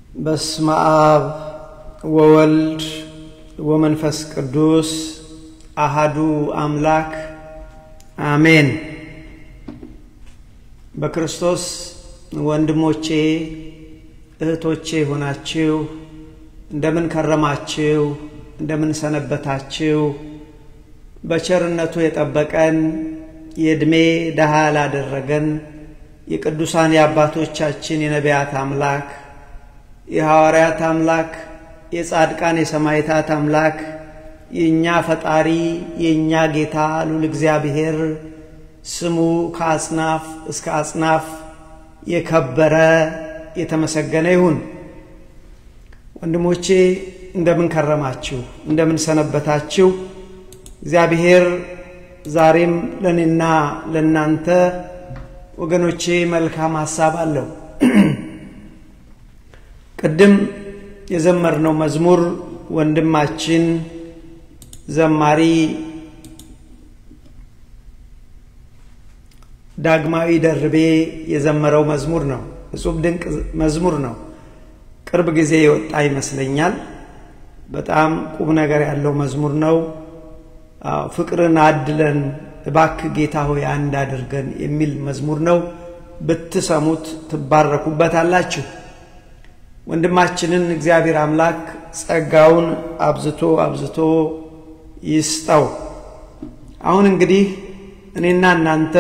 በስመ አብ ወወልድ ወመንፈስ ቅዱስ አሃዱ አምላክ አሜን። በክርስቶስ ወንድሞቼ እህቶቼ ሆናችሁ እንደምን ከረማችሁ? እንደምን ሰነበታችሁ? በቸርነቱ የጠበቀን የዕድሜ ደሃ ላደረገን የቅዱሳን የአባቶቻችን የነቢያት አምላክ የሐዋርያት አምላክ የጻድቃን የሰማዕታት አምላክ የእኛ ፈጣሪ የእኛ ጌታ ሉል እግዚአብሔር ስሙ ከአጽናፍ እስከ አጽናፍ የከበረ የተመሰገነ ይሁን። ወንድሞቼ እንደምን ከረማችሁ? እንደምን ሰነበታችሁ? እግዚአብሔር ዛሬም ለእኔና ለእናንተ ወገኖቼ መልካም ሐሳብ አለው። ቅድም የዘመርነው መዝሙር ወንድማችን ዘማሪ ዳግማዊ ደርቤ የዘመረው መዝሙር ነው። እጹብ ድንቅ መዝሙር ነው። ቅርብ ጊዜ የወጣ ይመስለኛል። በጣም ቁም ነገር ያለው መዝሙር ነው። ፍቅርን አድለን እባክ ጌታ ሆይ አንድ አድርገን የሚል መዝሙር ነው። ብትሰሙት ትባረኩበታላችሁ። ወንድማችንን እግዚአብሔር አምላክ ጸጋውን አብዝቶ አብዝቶ ይስጠው። አሁን እንግዲህ እኔና እናንተ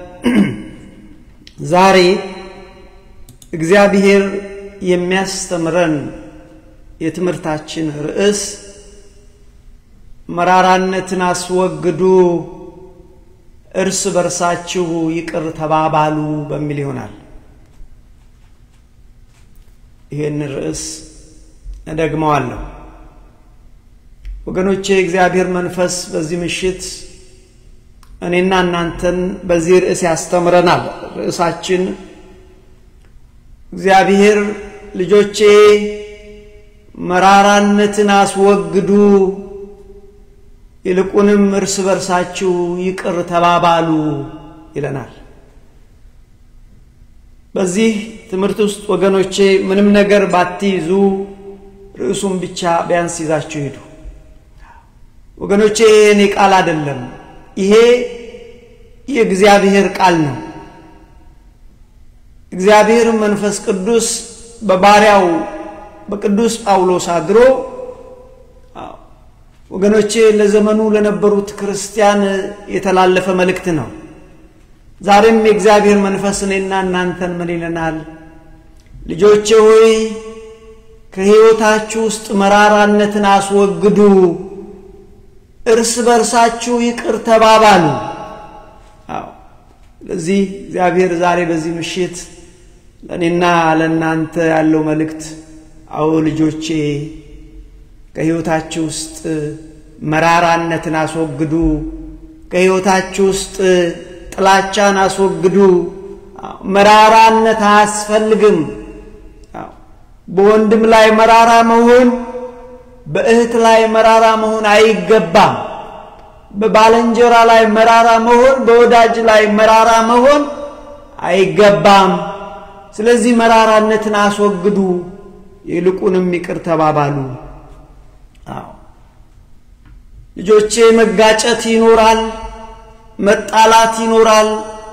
ዛሬ እግዚአብሔር የሚያስተምረን የትምህርታችን ርዕስ መራራነትን አስወግዱ፣ እርስ በርሳችሁ ይቅር ተባባሉ በሚል ይሆናል። ይህን ርዕስ እደግመዋለሁ። ወገኖቼ የእግዚአብሔር መንፈስ በዚህ ምሽት እኔና እናንተን በዚህ ርዕስ ያስተምረናል። ርዕሳችን እግዚአብሔር ልጆቼ መራራነትን አስወግዱ፣ ይልቁንም እርስ በርሳችሁ ይቅር ተባባሉ ይለናል። በዚህ ትምህርት ውስጥ ወገኖቼ ምንም ነገር ባትይዙ ርዕሱን ብቻ ቢያንስ ይዛችሁ ሂዱ። ወገኖቼ ይሄ እኔ ቃል አይደለም፣ ይሄ የእግዚአብሔር ቃል ነው። እግዚአብሔር መንፈስ ቅዱስ በባሪያው በቅዱስ ጳውሎስ አድሮ ወገኖቼ ለዘመኑ ለነበሩት ክርስቲያን የተላለፈ መልእክት ነው። ዛሬም የእግዚአብሔር መንፈስ እኔና እናንተን ምን ይለናል? ልጆቼ ሆይ ከሕይወታችሁ ውስጥ መራራነትን አስወግዱ፣ እርስ በርሳችሁ ይቅር ተባባሉ። አዎ ስለዚህ እግዚአብሔር ዛሬ በዚህ ምሽት ለእኔና ለእናንተ ያለው መልእክት አዎ ልጆቼ ከሕይወታችሁ ውስጥ መራራነትን አስወግዱ፣ ከሕይወታችሁ ውስጥ ጥላቻን አስወግዱ። መራራነት አያስፈልግም። በወንድም ላይ መራራ መሆን፣ በእህት ላይ መራራ መሆን አይገባም። በባልንጀራ ላይ መራራ መሆን፣ በወዳጅ ላይ መራራ መሆን አይገባም። ስለዚህ መራራነትን አስወግዱ፣ ይልቁንም ይቅር ተባባሉ። ልጆቼ መጋጨት ይኖራል፣ መጣላት ይኖራል፣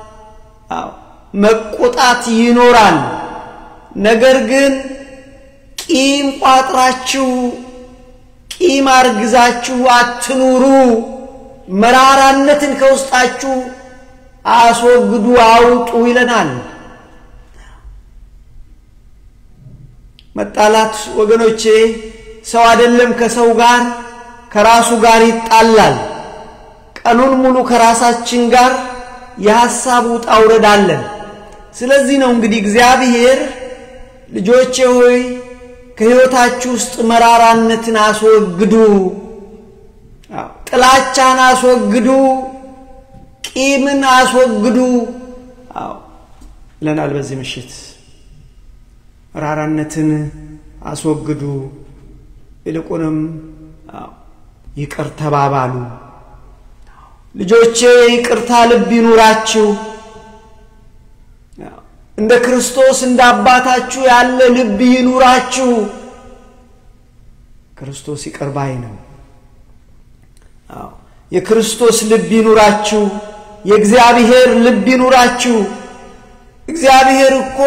መቆጣት ይኖራል። ነገር ግን ቂም ቋጥራችሁ ቂም አርግዛችሁ አትኑሩ። መራራነትን ከውስጣችሁ አስወግዱ፣ አውጡ ይለናል። መጣላት ወገኖቼ ሰው አይደለም ከሰው ጋር ከራሱ ጋር ይጣላል። ቀኑን ሙሉ ከራሳችን ጋር የሐሳብ ውጣ ውረድ አለን። ስለዚህ ነው እንግዲህ እግዚአብሔር ልጆቼ ሆይ ከሕይወታችሁ ውስጥ መራራነትን አስወግዱ፣ ጥላቻን አስወግዱ፣ ቂምን አስወግዱ ይለናል በዚህ ምሽት። መራራነትን አስወግዱ፣ ይልቁንም ይቅር ተባባሉ። ልጆቼ ይቅርታ ልብ ይኑራችሁ። እንደ ክርስቶስ እንደ አባታችሁ ያለ ልብ ይኑራችሁ። ክርስቶስ ይቅር ባይ ነው። የክርስቶስ ልብ ይኑራችሁ። የእግዚአብሔር ልብ ይኑራችሁ። እግዚአብሔር እኮ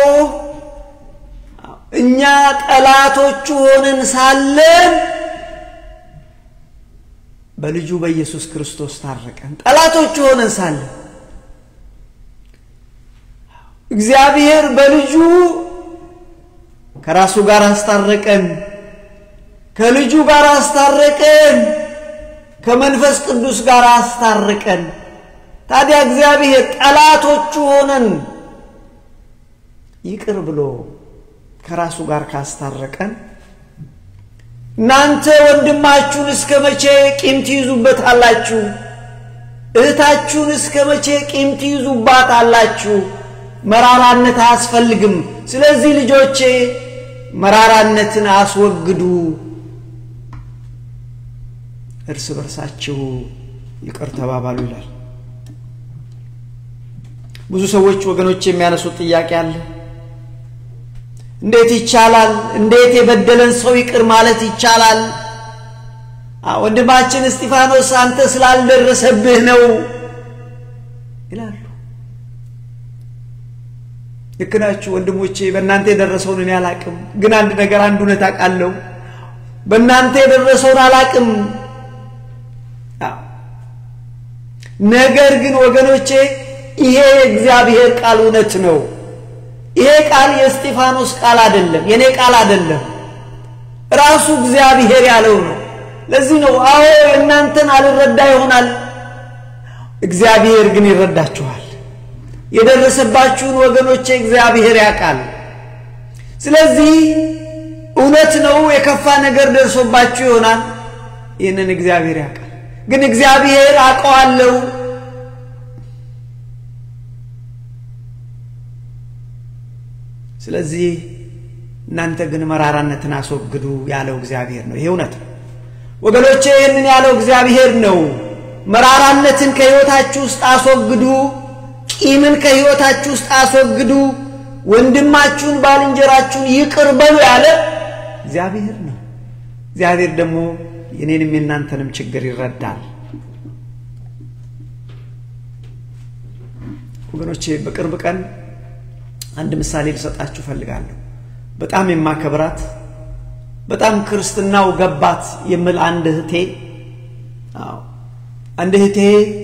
እኛ ጠላቶቹ ሆነን ሳለን በልጁ በኢየሱስ ክርስቶስ ታረቀን። ጠላቶቹ ሆነን ሳለን እግዚአብሔር በልጁ ከራሱ ጋር አስታረቀን። ከልጁ ጋር አስታረቀን። ከመንፈስ ቅዱስ ጋር አስታረቀን። ታዲያ እግዚአብሔር ጠላቶቹ ሆነን ይቅር ብሎ ከራሱ ጋር ካስታረቀን እናንተ ወንድማችሁን እስከ መቼ ቂም ትይዙበት አላችሁ? እህታችሁን እስከ መቼ ቂም ትይዙባት አላችሁ? መራራነት አያስፈልግም። ስለዚህ ልጆቼ መራራነትን አስወግዱ፣ እርስ በርሳችሁ ይቅር ተባባሉ ይላል። ብዙ ሰዎች ወገኖች የሚያነሱት ጥያቄ አለ። እንዴት ይቻላል? እንዴት የበደለን ሰው ይቅር ማለት ይቻላል? ወንድማችን እስጢፋኖስ አንተ ስላልደረሰብህ ነው ይላሉ። ልክ ናችሁ ወንድሞቼ። በእናንተ የደረሰውን እኔ አላቅም፣ ግን አንድ ነገር አንድ እውነት አውቃለሁ። በእናንተ የደረሰውን አላቅም። ነገር ግን ወገኖቼ ይሄ የእግዚአብሔር ቃል እውነት ነው። ይሄ ቃል የእስጢፋኖስ ቃል አይደለም፣ የእኔ ቃል አይደለም። ራሱ እግዚአብሔር ያለው ነው። ለዚህ ነው አዎ የእናንተን አልረዳ ይሆናል፣ እግዚአብሔር ግን ይረዳችኋል። የደረሰባችሁን ወገኖቼ እግዚአብሔር ያውቃል። ስለዚህ እውነት ነው የከፋ ነገር ደርሶባችሁ ይሆናል። ይህንን እግዚአብሔር ያውቃል። ግን እግዚአብሔር አውቀዋለሁ ስለዚህ እናንተ ግን መራራነትን አስወግዱ ያለው እግዚአብሔር ነው። ይሄ እውነት ነው ወገኖቼ፣ ይህንን ያለው እግዚአብሔር ነው። መራራነትን ከሕይወታችሁ ውስጥ አስወግዱ፣ ቂምን ከሕይወታችሁ ውስጥ አስወግዱ፣ ወንድማችሁን ባልንጀራችሁን ይቅር በሉ ያለ እግዚአብሔር ነው። እግዚአብሔር ደግሞ የኔንም የእናንተንም ችግር ይረዳል። ወገኖቼ በቅርብ ቀን አንድ ምሳሌ ልሰጣችሁ ፈልጋለሁ። በጣም የማከብራት በጣም ክርስትናው ገባት የምል አንድ እህቴ አንድ እህቴ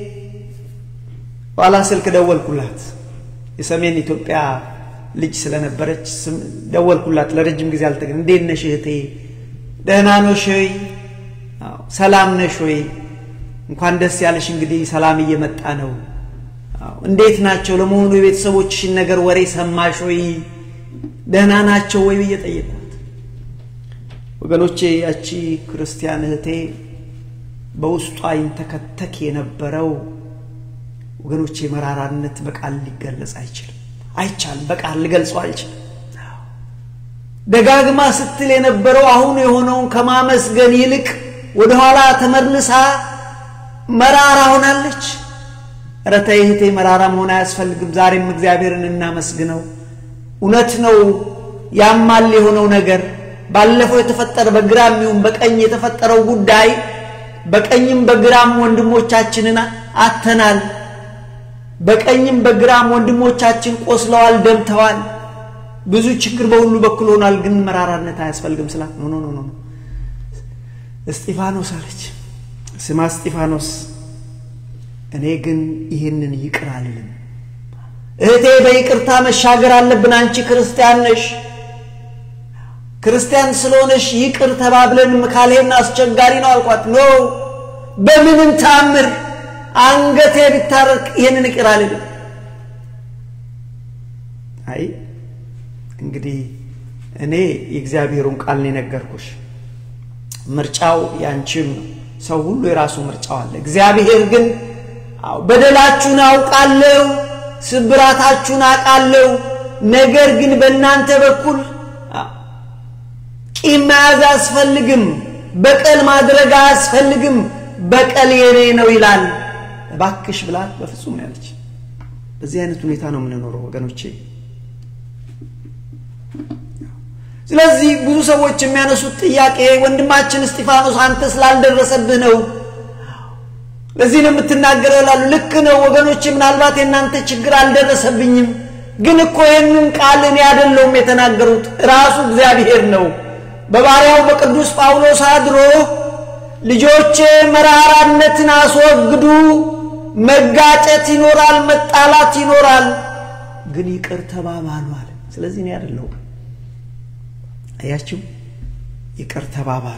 ኋላ ስልክ ደወልኩላት። የሰሜን ኢትዮጵያ ልጅ ስለነበረች ደወልኩላት። ለረጅም ጊዜ አልተገናኘንም። እንዴት ነሽ እህቴ? ደህና ነሽ ወይ? ሰላም ነሽ ወይ? እንኳን ደስ ያለሽ። እንግዲህ ሰላም እየመጣ ነው። እንዴት ናቸው ለመሆኑ የቤተሰቦችሽን ነገር ወሬ ሰማሽ ወይ? ደህና ናቸው ወይ ብዬ ጠየቅኳት። ወገኖቼ ያቺ ክርስቲያን እህቴ በውስጧ ይንተከተክ የነበረው ወገኖቼ መራራነት በቃል ሊገለጽ አይችልም፣ አይቻልም። በቃል ልገልጸው አልችልም። ደጋግማ ስትል የነበረው አሁን የሆነውን ከማመስገን ይልቅ ወደኋላ ተመልሳ መራራ ሆናለች። ኧረ ተይ እህቴ መራራ መሆን አያስፈልግም። ዛሬም እግዚአብሔርን እናመስግነው። እውነት ነው ያማል የሆነው ነገር ባለፈው የተፈጠረ በግራም ይሁን በቀኝ የተፈጠረው ጉዳይ በቀኝም በግራም ወንድሞቻችንን አተናል። በቀኝም በግራም ወንድሞቻችን ቆስለዋል፣ ደምተዋል። ብዙ ችግር በሁሉ በኩል ሆኗል። ግን መራራነት አያስፈልግም ስላት ኖ ኖ ኖ እስጢፋኖስ አለች። ስማ እስጢፋኖስ እኔ ግን ይህንን ይቅር አልልም። እህቴ በይቅርታ መሻገር አለብን። አንቺ ክርስቲያን ነሽ። ክርስቲያን ስለሆነሽ ይቅር ተባብለን ካልሄን አስቸጋሪ ነው አልኳት። ኖ በምንም ታምር አንገቴ ቢታረቅ ይህንን ይቅር አልልም። አይ እንግዲህ እኔ የእግዚአብሔሩን ቃል ነው የነገርኩሽ። ምርጫው ያንቺም ነው። ሰው ሁሉ የራሱ ምርጫው አለ። እግዚአብሔር ግን በደላችሁን አውቃለሁ፣ ስብራታችሁን አውቃለሁ። ነገር ግን በእናንተ በኩል ቂም መያዝ አያስፈልግም፣ በቀል ማድረግ አያስፈልግም፣ በቀል የኔ ነው ይላል። እባክሽ ብላት በፍጹም ያለች። በዚህ አይነት ሁኔታ ነው የምንኖረው ወገኖቼ። ስለዚህ ብዙ ሰዎች የሚያነሱት ጥያቄ ወንድማችን እስጢፋኖስ አንተ ስላልደረሰብህ ነው ለዚህ ነው የምትናገረው ላሉ ልክ ነው ወገኖች ምናልባት የእናንተ ችግር አልደረሰብኝም ግን እኮ ይህንን ቃል እኔ አይደለሁም የተናገሩት ራሱ እግዚአብሔር ነው በባሪያው በቅዱስ ጳውሎስ አድሮ ልጆቼ መራራነትን አስወግዱ መጋጨት ይኖራል መጣላት ይኖራል ግን ይቅር ተባባሉ አለ ስለዚህ እኔ አይደለሁም አያችሁ ይቅር ተባባሉ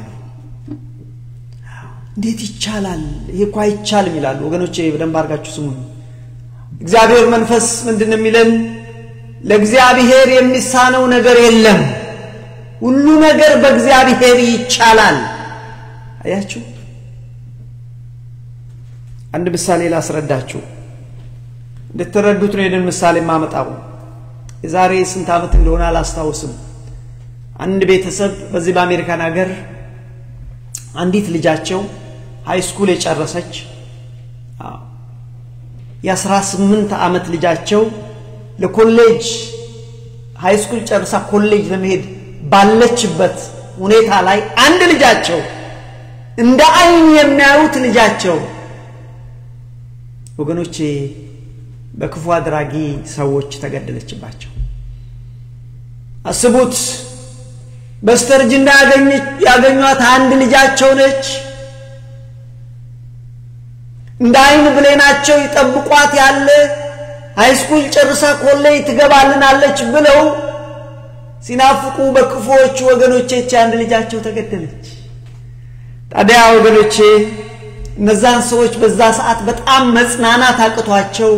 እንዴት ይቻላል ይህ እኮ አይቻልም ይላሉ ወገኖቼ በደንብ አድርጋችሁ ስሙን እግዚአብሔር መንፈስ ምንድን የሚለን ለእግዚአብሔር የሚሳነው ነገር የለም ሁሉ ነገር በእግዚአብሔር ይቻላል አያችሁ አንድ ምሳሌ ላስረዳችሁ እንድትረዱት ነው ይህንን ምሳሌ የማመጣው የዛሬ ስንት ዓመት እንደሆነ አላስታውስም አንድ ቤተሰብ በዚህ በአሜሪካን ሀገር አንዲት ልጃቸው ሃይ ስኩል የጨረሰች የአስራ ስምንት ዓመት ልጃቸው ለኮሌጅ ሃይ ስኩል ጨርሳ ኮሌጅ ለመሄድ ባለችበት ሁኔታ ላይ አንድ ልጃቸው እንደ አይን የሚያዩት ልጃቸው ወገኖቼ በክፉ አድራጊ ሰዎች ተገደለችባቸው አስቡት በስተርጅና ያገኟት አንድ ልጃቸው ነች እንደ አይን ብሌናቸው ይጠብቋት ያለ ሃይስኩል ጨርሳ ኮሌጅ ትገባልናለች ብለው ሲናፍቁ በክፉዎቹ ወገኖቼች አንድ ልጃቸው ተገደለች ታዲያ ወገኖቼ እነዛን ሰዎች በዛ ሰዓት በጣም መጽናናት አቅቷቸው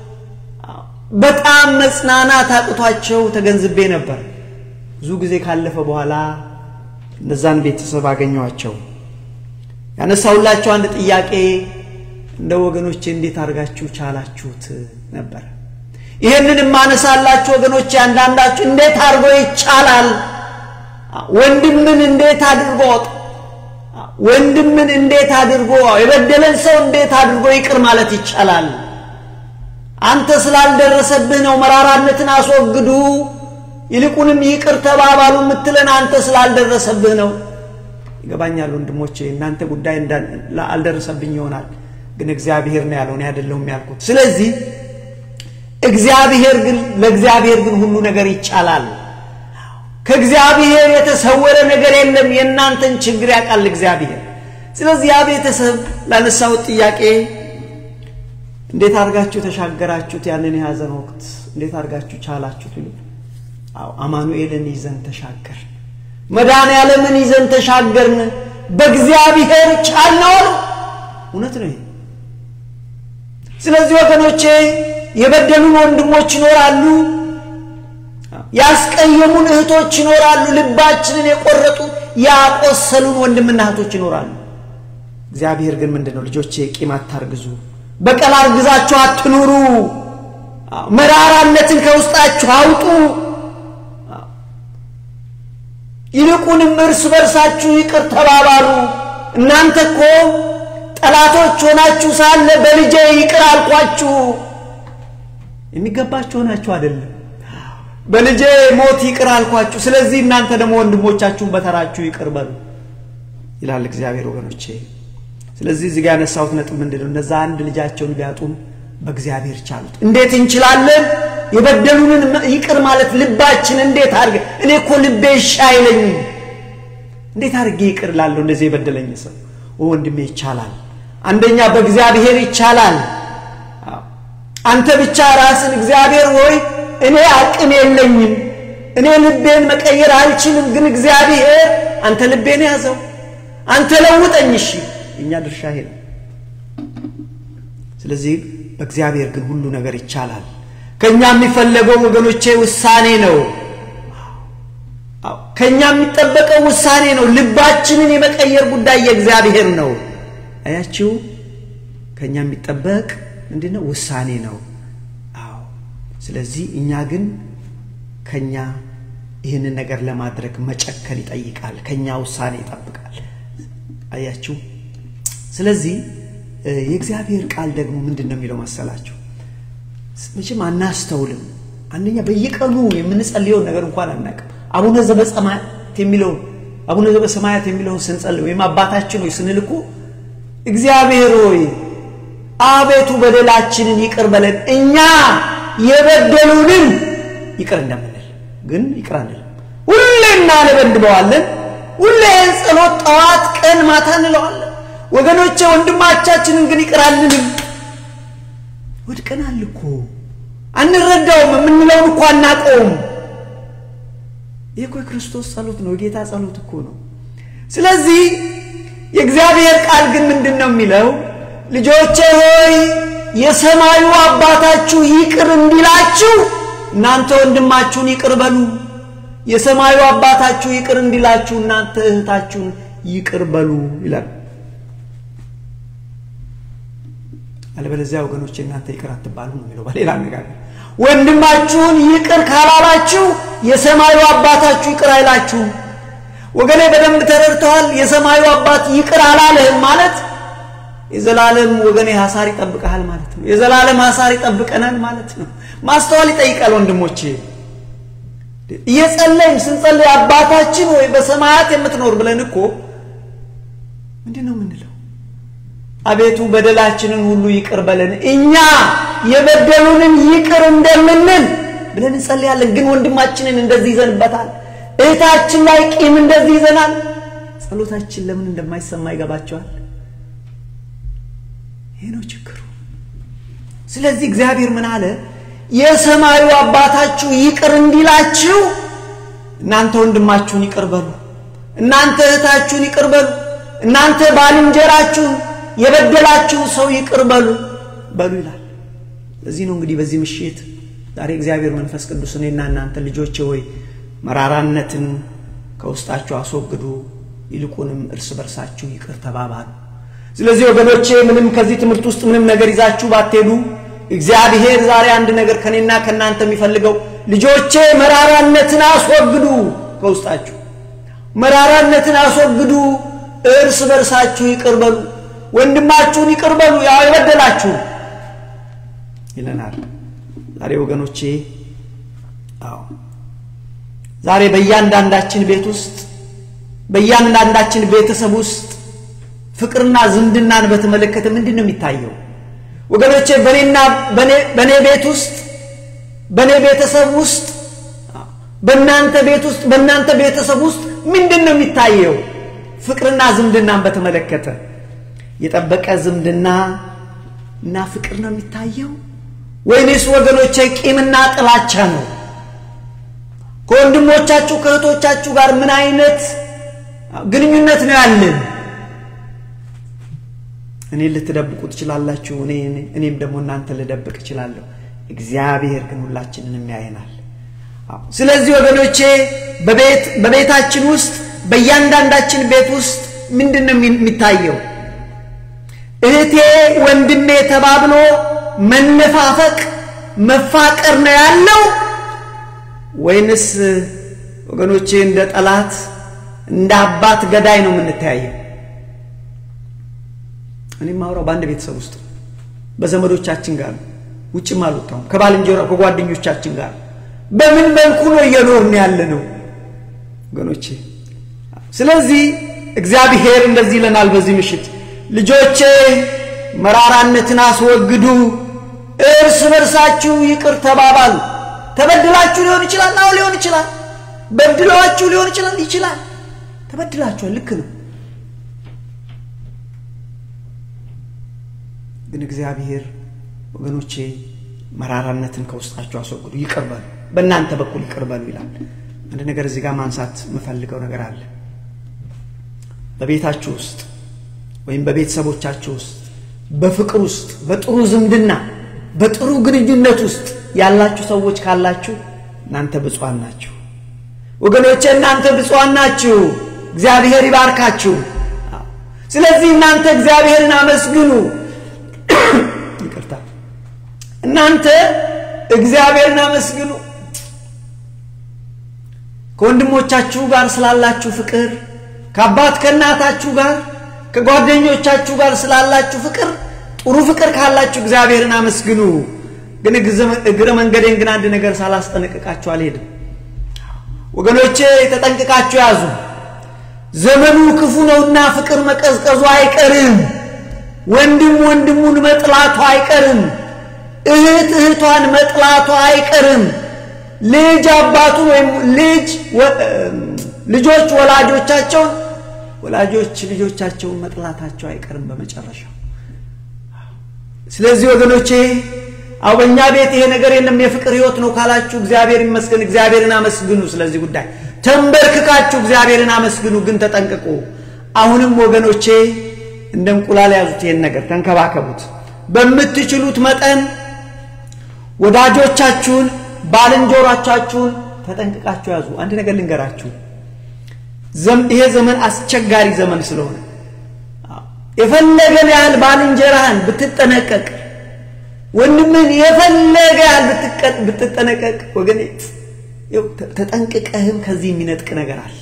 በጣም መጽናናት አቅቷቸው ተገንዝቤ ነበር ብዙ ጊዜ ካለፈ በኋላ እነዛን ቤተሰብ አገኘኋቸው ያነሳሁላቸው አንድ ጥያቄ እንደ ወገኖቼ እንዴት አድርጋችሁ ቻላችሁት ነበር ይህንን የማነሳላችሁ ወገኖቼ አንዳንዳችሁ እንዴት አድርጎ ይቻላል ወንድምን እንዴት አድርጎ ወንድምን እንዴት አድርጎ የበደለን ሰው እንዴት አድርጎ ይቅር ማለት ይቻላል አንተ ስላልደረሰብህ ነው መራራነትን አስወግዱ ይልቁንም ይቅር ተባባሉ የምትለን አንተ ስላልደረሰብህ ነው ይገባኛል ወንድሞቼ እናንተ ጉዳይ አልደረሰብኝ ይሆናል ግን እግዚአብሔር ነው ያለው እኔ አይደለሁም ያልኩት ስለዚህ እግዚአብሔር ግን ለእግዚአብሔር ግን ሁሉ ነገር ይቻላል ከእግዚአብሔር የተሰወረ ነገር የለም የእናንተን ችግር ያውቃል እግዚአብሔር ስለዚህ ያ ቤተሰብ ላነሳሁት ጥያቄ እንዴት አድርጋችሁ ተሻገራችሁት ያንን የያዘን ወቅት እንዴት አድርጋችሁ ቻላችሁት ይሉ አዎ አማኑኤልን ይዘን ተሻገር መድኃኔ ዓለምን ይዘን ተሻገርን በእግዚአብሔር ቻልነው እውነት ነው ስለዚህ ወገኖቼ የበደሉን ወንድሞች ይኖራሉ ያስቀየሙን እህቶች ይኖራሉ ልባችንን የቆረጡ ያቆሰሉን ወንድምና እህቶች ይኖራሉ እግዚአብሔር ግን ምንድን ነው ልጆቼ ቂም አታርግዙ በቀል አርግዛችሁ አትኑሩ መራራነትን ከውስጣችሁ አውጡ ይልቁንም እርስ በርሳችሁ ይቅር ተባባሉ እናንተ እኮ ጠላቶች ሆናችሁ ሳለ በልጄ ይቅር አልኳችሁ የሚገባችሁ ሆናችሁ አይደለም በልጄ ሞት ይቅር አልኳችሁ ስለዚህ እናንተ ደግሞ ወንድሞቻችሁን በተራችሁ ይቅር በሉ ይላል እግዚአብሔር ወገኖቼ ስለዚህ እዚህ ጋር ያነሳሁት ነጥብ ምንድን ነው እነዛ አንድ ልጃቸውን ቢያጡም በእግዚአብሔር ቻሉት እንዴት እንችላለን የበደሉንን ይቅር ማለት ልባችን እንዴት አድርገ እኔ እኮ ልቤ እሺ አይለኝም እንዴት አድርጌ ይቅር ላለሁ እንደዚህ የበደለኝ ሰው ወንድሜ ይቻላል አንደኛ በእግዚአብሔር ይቻላል አንተ ብቻ ራስን እግዚአብሔር ሆይ እኔ አቅም የለኝም እኔ ልቤን መቀየር አልችልም ግን እግዚአብሔር አንተ ልቤን ያዘው አንተ ለውጠኝ እሺ እኛ ድርሻ ይሄ ነው ስለዚህ በእግዚአብሔር ግን ሁሉ ነገር ይቻላል ከእኛ የሚፈለገው ወገኖቼ ውሳኔ ነው ከእኛ የሚጠበቀው ውሳኔ ነው ልባችንን የመቀየር ጉዳይ የእግዚአብሔር ነው አያችሁ ከእኛ የሚጠበቅ ምንድነው ውሳኔ ነው አዎ ስለዚህ እኛ ግን ከኛ ይህንን ነገር ለማድረግ መጨከል ይጠይቃል ከኛ ውሳኔ ይጠብቃል አያችሁ ስለዚህ የእግዚአብሔር ቃል ደግሞ ምንድን ነው የሚለው መሰላችሁ መቼም አናስተውልም አንደኛ በየቀኑ የምንጸልየውን ነገር እንኳን አናቅም አቡነ ዘበሰማያት የሚለውን አቡነ ዘበሰማያት የሚለውን ስንጸልይ ወይም አባታችን ሆይ ስንል እኮ እግዚአብሔር ሆይ አቤቱ በደላችንን ይቅር በለን እኛ የበደሉንን ይቅር እንደምንል ግን ይቅር አንልም። ሁሌ እናነበንበዋለን። ሁሌ ጸሎት ጠዋት፣ ቀን፣ ማታ እንለዋለን። ወገኖቼ ወንድማቻችንን ግን ይቅር አንልም። ወድቀናል እኮ አንረዳውም። የምንለውን እኮ አናቀውም። ይህ እኮ የክርስቶስ ጸሎት ነው፣ የጌታ ጸሎት እኮ ነው። ስለዚህ የእግዚአብሔር ቃል ግን ምንድን ነው የሚለው? ልጆቼ ሆይ የሰማዩ አባታችሁ ይቅር እንዲላችሁ እናንተ ወንድማችሁን ይቅር በሉ። የሰማዩ አባታችሁ ይቅር እንዲላችሁ እናንተ እህታችሁን ይቅር በሉ ይላል። አለበለዚያ ወገኖች እናንተ ይቅር አትባሉ ነው የሚለው። በሌላ አነጋገር ወንድማችሁን ይቅር ካላላችሁ የሰማዩ አባታችሁ ይቅር አይላችሁም። ወገኔ በደንብ ተረድተዋል። የሰማዩ አባት ይቅር አላለህም ማለት የዘላለም ወገኔ ሐሳር ይጠብቀሃል ማለት ነው። የዘላለም ሐሳር ይጠብቀናል ማለት ነው። ማስተዋል ይጠይቃል ወንድሞቼ። እየጸለይም ስንጸልይ አባታችን ወይ በሰማያት የምትኖር ብለን እኮ ምንድን ነው የምንለው? አቤቱ በደላችንን ሁሉ ይቅር በለን እኛ የበደሉንን ይቅር እንደምንል ብለን እንጸልያለን። ግን ወንድማችንን እንደዚህ ይዘንበታል። እህታችን ላይ ቂም እንደዚህ ይዘናል። ጸሎታችን ለምን እንደማይሰማ ይገባቸዋል። ይሄ ነው ችግሩ። ስለዚህ እግዚአብሔር ምን አለ? የሰማዩ አባታችሁ ይቅር እንዲላችሁ እናንተ ወንድማችሁን ይቅር በሉ፣ እናንተ እህታችሁን ይቅር በሉ፣ እናንተ ባልንጀራችሁን የበደላችሁን ሰው ይቅር በሉ በሉ ይላል። ለዚህ ነው እንግዲህ በዚህ ምሽት ዛሬ እግዚአብሔር መንፈስ ቅዱስ እኔና እናንተ ልጆቼ ሆይ መራራነትን ከውስጣችሁ አስወግዱ፣ ይልቁንም እርስ በርሳችሁ ይቅር ተባባሉ። ስለዚህ ወገኖቼ ምንም ከዚህ ትምህርት ውስጥ ምንም ነገር ይዛችሁ ባትሄዱ እግዚአብሔር ዛሬ አንድ ነገር ከኔና ከእናንተ የሚፈልገው ልጆቼ መራራነትን አስወግዱ፣ ከውስጣችሁ መራራነትን አስወግዱ፣ እርስ በርሳችሁ ይቅር በሉ፣ ወንድማችሁን ይቅር በሉ ያው የበደላችሁ ይለናል። ዛሬ ወገኖቼ አዎ ዛሬ በእያንዳንዳችን ቤት ውስጥ በእያንዳንዳችን ቤተሰብ ውስጥ ፍቅርና ዝምድናን በተመለከተ ምንድን ነው የሚታየው? ወገኖቼ በእኔና በእኔ ቤት ውስጥ በእኔ ቤተሰብ ውስጥ በእናንተ ቤት ውስጥ በእናንተ ቤተሰብ ውስጥ ምንድን ነው የሚታየው? ፍቅርና ዝምድናን በተመለከተ የጠበቀ ዝምድና እና ፍቅር ነው የሚታየው ወይንስ ወገኖቼ ቂምና ጥላቻ ነው? ከወንድሞቻችሁ ከእህቶቻችሁ ጋር ምን አይነት ግንኙነት ነው ያለን? እኔ ልትደብቁ ትችላላችሁ፣ እኔም ደግሞ እናንተ ልደብቅ እችላለሁ። እግዚአብሔር ግን ሁላችንንም ያየናል። ስለዚህ ወገኖቼ በቤታችን ውስጥ በእያንዳንዳችን ቤት ውስጥ ምንድን ነው የሚታየው? እህቴ ወንድሜ ተባብሎ መነፋፈቅ መፋቀር ነው ያለው ወይንስ ወገኖቼ እንደ ጠላት እንደ አባት ገዳይ ነው የምንተያየው? እኔም ማውራው በአንድ ቤተሰብ ውስጥ በዘመዶቻችን ጋር ነው። ውጭም አልወጣሁም። ከባልንጀራ ከጓደኞቻችን ጋር በምን መልኩ ነው እየኖርን ያለ ነው ወገኖቼ? ስለዚህ እግዚአብሔር እንደዚህ ይለናል በዚህ ምሽት ልጆቼ መራራነትን አስወግዱ፣ እርስ በርሳችሁ ይቅር ተባባሉ። ተበድላችሁ ሊሆን ይችላል። አዎ ሊሆን ይችላል። በድለዋችሁ ሊሆን ይችላል። ይችላል። ተበድላችኋል። ልክ ነው። ግን እግዚአብሔር ወገኖቼ መራራነትን ከውስጣችሁ አስወግዱ፣ ይቅር በሉ፣ በእናንተ በኩል ይቅር በሉ ይላል። አንድ ነገር እዚህ ጋር ማንሳት የምፈልገው ነገር አለ። በቤታችሁ ውስጥ ወይም በቤተሰቦቻችሁ ውስጥ በፍቅር ውስጥ በጥሩ ዝምድና በጥሩ ግንኙነት ውስጥ ያላችሁ ሰዎች ካላችሁ እናንተ ብፁዓን ናችሁ ወገኖቼ፣ እናንተ ብፁዓን ናችሁ። እግዚአብሔር ይባርካችሁ። ስለዚህ እናንተ እግዚአብሔርን አመስግኑ። ይቅርታ፣ እናንተ እግዚአብሔርን አመስግኑ። ከወንድሞቻችሁ ጋር ስላላችሁ ፍቅር፣ ከአባት ከእናታችሁ ጋር ከጓደኞቻችሁ ጋር ስላላችሁ ፍቅር ጥሩ ፍቅር ካላችሁ እግዚአብሔርን አመስግኑ። ግን እግረ መንገዴን ግን አንድ ነገር ሳላስጠነቅቃችሁ አልሄድም። ወገኖቼ ተጠንቅቃችሁ ያዙ። ዘመኑ ክፉ ነውና ፍቅር መቀዝቀዙ አይቀርም። ወንድም ወንድሙን መጥላቱ አይቀርም። እህት እህቷን መጥላቱ አይቀርም። ልጅ አባቱን ወይም ልጅ ልጆች ወላጆቻቸውን ወላጆች ልጆቻቸውን መጥላታቸው አይቀርም በመጨረሻው። ስለዚህ ወገኖቼ አው በእኛ ቤት ይሄ ነገር የለም የፍቅር ህይወት ነው ካላችሁ እግዚአብሔር ይመስገን፣ እግዚአብሔርን አመስግኑ። ስለዚህ ጉዳይ ተንበርክካችሁ እግዚአብሔርን አመስግኑ። ግን ተጠንቅቁ። አሁንም ወገኖቼ እንደ እንቁላል ያዙት፣ ይሄን ነገር ተንከባከቡት። በምትችሉት መጠን ወዳጆቻችሁን፣ ባልንጀሮቻችሁን ተጠንቅቃችሁ ያዙ። አንድ ነገር ልንገራችሁ፣ ይሄ ዘመን አስቸጋሪ ዘመን ስለሆነ የፈለገን ያህል ባልንጀራህን ብትጠነቀቅ ወንድምህን የፈለገ ያህል ብትጠነቀቅ ወገኔ ተጠንቅቀህም ከዚህ የሚነጥቅ ነገር አለ።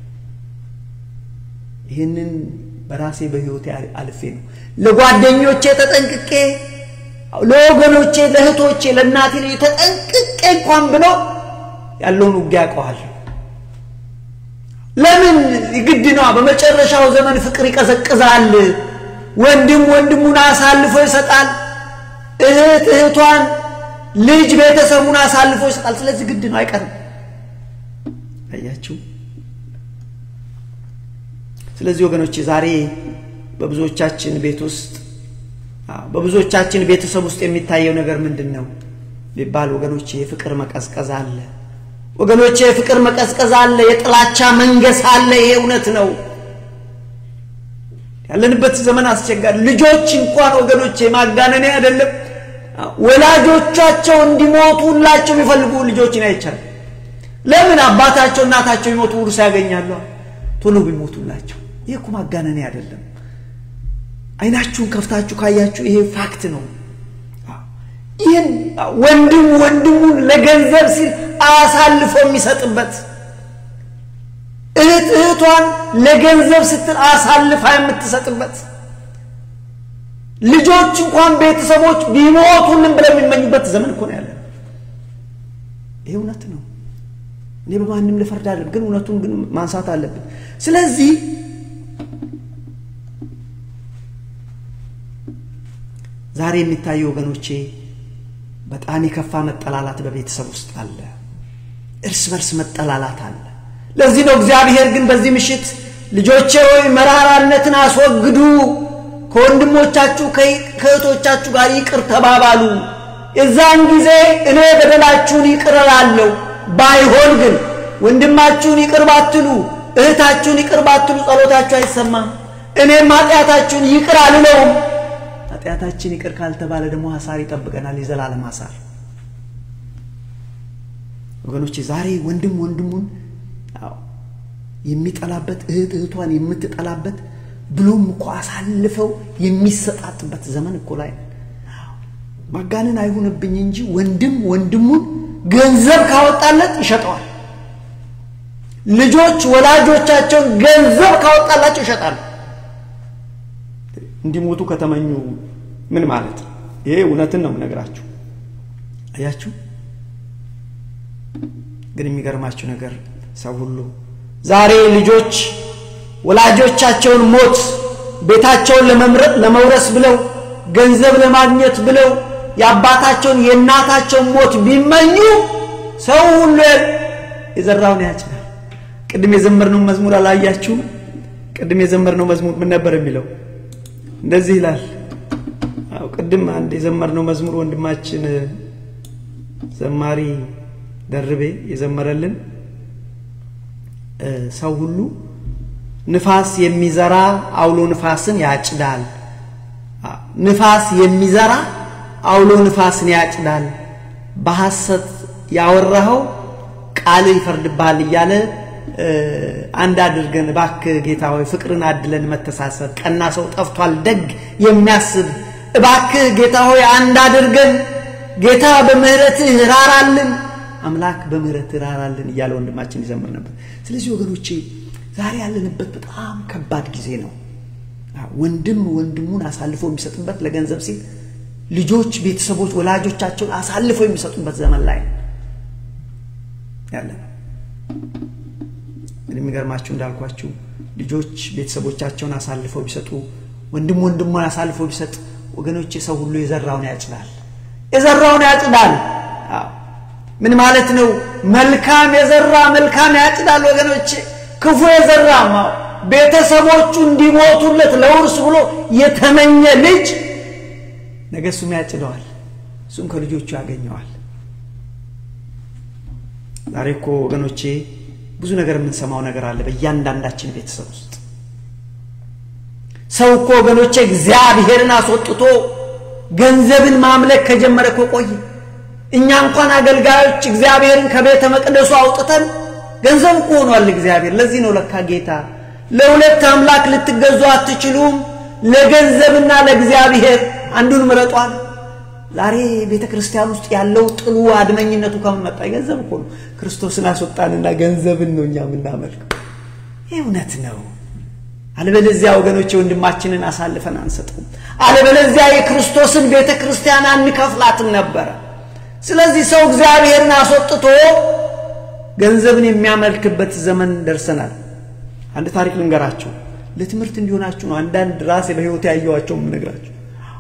ይህንን በራሴ በህይወቴ አልፌ ነው ለጓደኞቼ ተጠንቅቄ ለወገኖቼ፣ ለእህቶቼ፣ ለእናቴ ተጠንቅቄ እንኳን ብሎ ያለውን ውጊያ ያውቀዋል። ለምን ግድ ነዋ። በመጨረሻው ዘመን ፍቅር ይቀዘቅዛል። ወንድም ወንድሙን አሳልፎ ይሰጣል። እህት እህቷን፣ ልጅ ቤተሰቡን አሳልፎ ይሰጣል። ስለዚህ ግድ ነው፣ አይቀርም። አያችሁ። ስለዚህ ወገኖቼ ዛሬ በብዙዎቻችን ቤት ውስጥ በብዙዎቻችን ቤተሰብ ውስጥ የሚታየው ነገር ምንድን ነው ቢባል ወገኖቼ የፍቅር መቀዝቀዝ አለ። ወገኖቼ የፍቅር መቀዝቀዝ አለ። የጥላቻ መንገስ አለ። ይሄ እውነት ነው። ያለንበት ዘመን አስቸጋሪ። ልጆች እንኳን ወገኖቼ ማጋነኔ አይደለም ወላጆቻቸው እንዲሞቱ ሁላቸው የሚፈልጉ ልጆችን አይቻልም። ለምን አባታቸው እናታቸው ይሞቱ ውርስ ያገኛሉ። ቶሎ ቢሞቱላቸው። ይህ እኮ ማጋነኔ አይደለም። አይናችሁን ከፍታችሁ ካያችሁ ይሄ ፋክት ነው። ይህን ወንድም ወንድሙን ለገንዘብ ሲል አሳልፎ የሚሰጥበት እህት እህቷን ለገንዘብ ስትል አሳልፋ የምትሰጥበት ልጆች እንኳን ቤተሰቦች ቢሞቱልን ብለው የሚመኙበት ዘመን እኮ ነው ያለ። ይሄ እውነት ነው። እኔ በማንም ልፈርድ አይደለም፣ ግን እውነቱን ግን ማንሳት አለብን። ስለዚህ ዛሬ የሚታዩ ወገኖቼ በጣም የከፋ መጠላላት በቤተሰብ ውስጥ አለ። እርስ በርስ መጠላላት አለ። ለዚህ ነው እግዚአብሔር ግን በዚህ ምሽት ልጆቼ ሆይ መራራነትን አስወግዱ፣ ከወንድሞቻችሁ ከእህቶቻችሁ ጋር ይቅር ተባባሉ፣ የዛን ጊዜ እኔ በደላችሁን ይቅር እላለሁ። ባይሆን ግን ወንድማችሁን ይቅር ባትሉ፣ እህታችሁን ይቅር ባትሉ ጸሎታችሁ አይሰማም፣ እኔም ኃጢአታችሁን ይቅር አልለውም። ኃጢአታችን ይቅር ካልተባለ ደግሞ ሐሳር ይጠብቀናል፣ የዘላለም ሐሳር። ወገኖቼ ዛሬ ወንድም ወንድሙን የሚጠላበት እህት እህቷን የምትጠላበት ብሎም እኮ አሳልፈው የሚሰጣጥበት ዘመን እኮ ላይ ማጋነን አይሁንብኝ እንጂ ወንድም ወንድሙን ገንዘብ ካወጣለት ይሸጠዋል። ልጆች ወላጆቻቸውን ገንዘብ ካወጣላቸው ይሸጣሉ። እንዲሞቱ ከተመኙ ምን ማለት ነው? ይሄ እውነትን ነው የምነግራችሁ። አያችሁ። ግን የሚገርማችሁ ነገር ሰው ሁሉ ዛሬ ልጆች ወላጆቻቸውን ሞት ቤታቸውን ለመምረጥ ለመውረስ ብለው ገንዘብ ለማግኘት ብለው የአባታቸውን የእናታቸውን ሞት ቢመኙ ሰው ሁሉ የዘራውን ያጭዳል። ቅድም የዘመርነው መዝሙር አላያችሁም? ቅድም የዘመርነው መዝሙር ምን ነበር የሚለው? እንደዚህ ይላል። አዎ ቅድም አንድ የዘመርነው መዝሙር ወንድማችን ዘማሪ ደርቤ የዘመረልን ሰው ሁሉ ንፋስ የሚዘራ አውሎ ንፋስን ያጭዳል። ንፋስ የሚዘራ አውሎ ንፋስን ያጭዳል። በሐሰት ያወራኸው ቃል ይፈርድብሃል እያለ አንድ አድርገን እባክህ ጌታ ሆይ ፍቅርን አድለን መተሳሰብ። ቀና ሰው ጠፍቷል ደግ የሚያስብ እባክህ ጌታ ሆይ አንድ አድርገን ጌታ በምህረትህ ራራልን አምላክ በምህረት ራራልን እያለ ወንድማችን ይዘምር ነበር። ስለዚህ ወገኖቼ ዛሬ ያለንበት በጣም ከባድ ጊዜ ነው። ወንድም ወንድሙን አሳልፎ የሚሰጥበት ለገንዘብ ሲል ልጆች ቤተሰቦች ወላጆቻቸውን አሳልፈው የሚሰጡበት ዘመን ላይ ያለ ነው። የሚገርማችሁ እንዳልኳችሁ ልጆች ቤተሰቦቻቸውን አሳልፈው ቢሰጡ ወንድም ወንድሙን አሳልፈው ቢሰጥ ወገኖች ሰው ሁሉ የዘራውን ያጭዳል የዘራውን ያጭዳል ምን ማለት ነው መልካም የዘራ መልካም ያጭዳል ወገኖች ክፉ የዘራ ቤተሰቦቹ እንዲሞቱለት ለውርስ ብሎ የተመኘ ልጅ ነገ እሱም ያጭደዋል እሱም ከልጆቹ ያገኘዋል ዛሬ እኮ ወገኖቼ ብዙ ነገር የምንሰማው ነገር አለ በእያንዳንዳችን ቤተሰብ ውስጥ ሰው እኮ ወገኖቼ እግዚአብሔርን አስወጥቶ ገንዘብን ማምለክ ከጀመረ እኮ ቆየ እኛ እንኳን አገልጋዮች እግዚአብሔርን ከቤተ መቅደሱ አውጥተን ገንዘብ እኮ ሆኗል እግዚአብሔር ለዚህ ነው ለካ ጌታ ለሁለት አምላክ ልትገዙ አትችሉም ለገንዘብና ለእግዚአብሔር አንዱን ምረጧል ዛሬ ቤተ ክርስቲያን ውስጥ ያለው ጥሉ አድመኝነቱ ከመመጣ ገንዘብ እኮ ነው ክርስቶስን አስወጣንና ገንዘብን ነው እኛ የምናመልከው ይህ እውነት ነው አለበለዚያ ወገኖች ወንድማችንን አሳልፈን አንሰጠውም አለበለዚያ የክርስቶስን ቤተ ክርስቲያን አንከፍላትም ነበረ ስለዚህ ሰው እግዚአብሔርን አስወጥቶ ገንዘብን የሚያመልክበት ዘመን ደርሰናል አንድ ታሪክ ልንገራችሁ ለትምህርት እንዲሆናችሁ ነው አንዳንድ ራሴ በህይወት ያየዋቸው የምነግራችሁ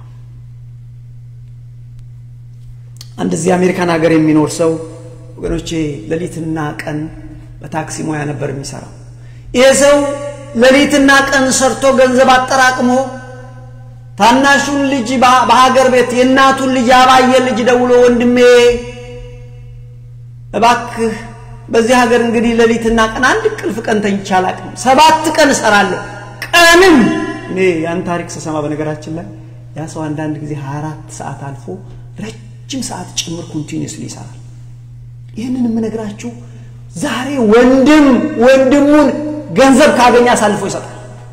አንድ እዚህ አሜሪካን ሀገር የሚኖር ሰው ወገኖቼ ሌሊትና ቀን በታክሲ ሙያ ነበር የሚሰራው ይሄ ሰው ሌሊትና ቀን ሰርቶ ገንዘብ አጠራቅሞ ታናሹን ልጅ በሀገር ቤት የእናቱን ልጅ ያባየ ልጅ ደውሎ ወንድሜ እባክህ በዚህ ሀገር እንግዲህ ሌሊትና ቀን አንድ ቅልፍ ቀን ተኝቼ አላቅም ሰባት ቀን እሰራለሁ ቀንም እኔ ያን ታሪክ ስሰማ በነገራችን ላይ ያ ሰው አንዳንድ ጊዜ 24 ሰዓት አልፎ ረጅም ሰዓት ጭምር ኮንቲኒስሊ ይሰራል ይህንን የምነግራችሁ ዛሬ ወንድም ወንድሙን ገንዘብ ካገኘ አሳልፎ ይሰጣል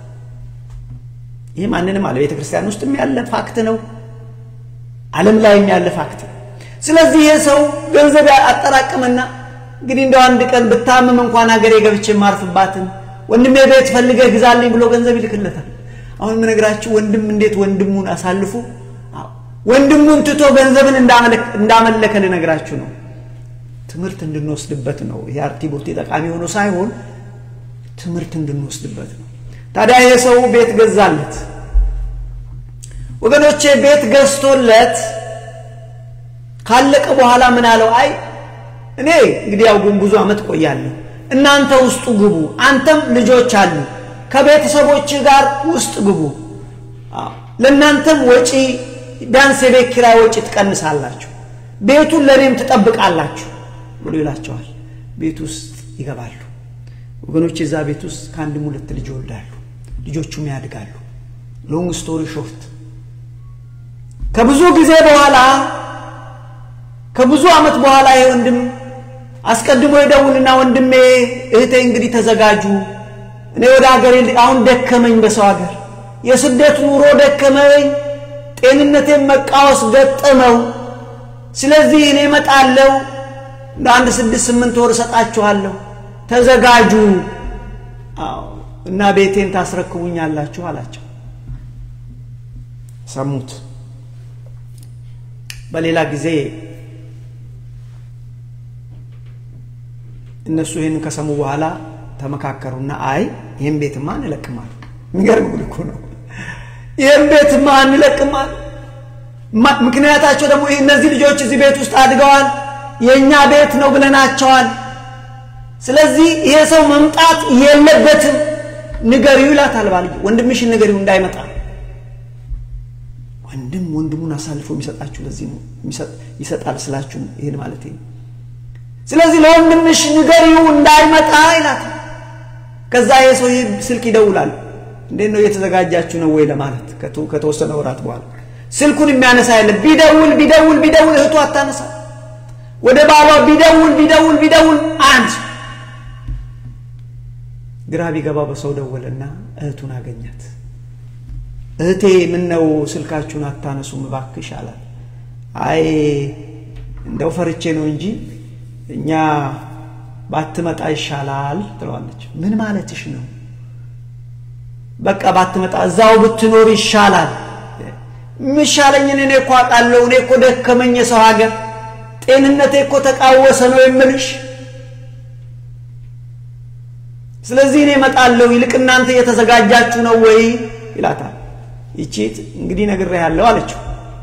ይህ ማንንም አለ ቤተ ክርስቲያን ውስጥም ያለ ፋክት ነው አለም ላይም ያለ ፋክት ነው ስለዚህ ይህ ሰው ገንዘብ አጠራቅምና እንግዲህ እንደው አንድ ቀን ብታምም እንኳን ሀገሬ ገብቼ የማርፍባትን ወንድሜ ቤት ፈልገህ ግዛልኝ ብሎ ገንዘብ ይልክለታል አሁን የምነግራችሁ ወንድም እንዴት ወንድሙን አሳልፎ ወንድሙን ትቶ ገንዘብን እንዳመለከ ልነግራችሁ ነው ትምህርት እንድንወስድበት ነው ይሄ አርቲቦቴ ጠቃሚ ሆኖ ሳይሆን ትምህርት እንድንወስድበት ነው ታዲያ ይሄ ሰው ቤት ገዛለት ወገኖቼ ቤት ገዝቶለት ካለቀ በኋላ ምን አለው አይ እኔ እንግዲህ ያው ግን ብዙ አመት ቆያለሁ እናንተ ውስጡ ግቡ አንተም ልጆች አሉ ከቤተሰቦች ጋር ውስጥ ግቡ ለእናንተም ወጪ ቢያንስ የቤት ኪራይ ወጪ ትቀንሳላችሁ ቤቱን ለእኔም ትጠብቃላችሁ ብሎ ይላቸዋል ቤት ውስጥ ይገባሉ ወገኖች እዛ ቤት ውስጥ ከአንድም ሁለት ልጅ ይወልዳሉ ልጆቹም ያድጋሉ ሎንግ ስቶሪ ሾርት ከብዙ ጊዜ በኋላ ከብዙ ዓመት በኋላ ይህ ወንድም አስቀድሞ ይደውልና ወንድሜ እህቴ እንግዲህ ተዘጋጁ እኔ ወደ ሀገሬ አሁን ደከመኝ በሰው ሀገር የስደት ኑሮ ደከመኝ ጤንነቴን መቃወስ ገጠመው ስለዚህ እኔ እመጣለሁ እንደ አንድ ስድስት ስምንት ወር እሰጣችኋለሁ ተዘጋጁ እና ቤቴን ታስረክቡኛላችሁ አላቸው ሰሙት በሌላ ጊዜ እነሱ ይህንን ከሰሙ በኋላ ተመካከሩና አይ ይህን ቤትማ እንለቅማል የሚገርም ጉድ እኮ ነው ይህን ቤትማ እንለቅማል ምክንያታቸው ደግሞ እነዚህ ልጆች እዚህ ቤት ውስጥ አድገዋል የእኛ ቤት ነው ብለናቸዋል ስለዚህ ይሄ ሰው መምጣት የለበትም ንገሪው ይላታል ባል ወንድምሽን ንገሪው እንዳይመጣ ወንድም ወንድሙን አሳልፎ የሚሰጣችሁ ለዚህ ነው ይሰጣል ስላችሁ ይህን ማለት ነው ስለዚህ ለወንድምሽ ንገሪው እንዳይመጣ ይላታል ከዛ የሰው ስልክ ይደውላል እንዴት ነው እየተዘጋጃችሁ ነው ወይ ለማለት ከተወሰነ ወራት በኋላ ስልኩን የሚያነሳ ያለ ቢደውል ቢደውል ቢደውል እህቱ አታነሳ ወደ ባሏ ቢደውል ቢደውል ቢደውል አንድ ግራ ቢገባ በሰው ደወለና እህቱን አገኛት እህቴ ምን ነው ስልካችሁን አታነሱም እባክሽ አላት አይ እንደው ፈርቼ ነው እንጂ እኛ ባትመጣ ይሻላል ትለዋለች ምን ማለትሽ ነው በቃ ባትመጣ እዛው ብትኖር ይሻላል ምሻለኝን እኔ እኮ አውቃለሁ እኔ እኮ ደከመኝ የሰው ሀገር ጤንነቴ እኮ ተቃወሰ ነው የምልሽ ስለዚህ እኔ እመጣለሁ፣ ይልቅ እናንተ እየተዘጋጃችሁ ነው ወይ ይላታል። ይቺት እንግዲህ ነግሬሃለሁ አለችው።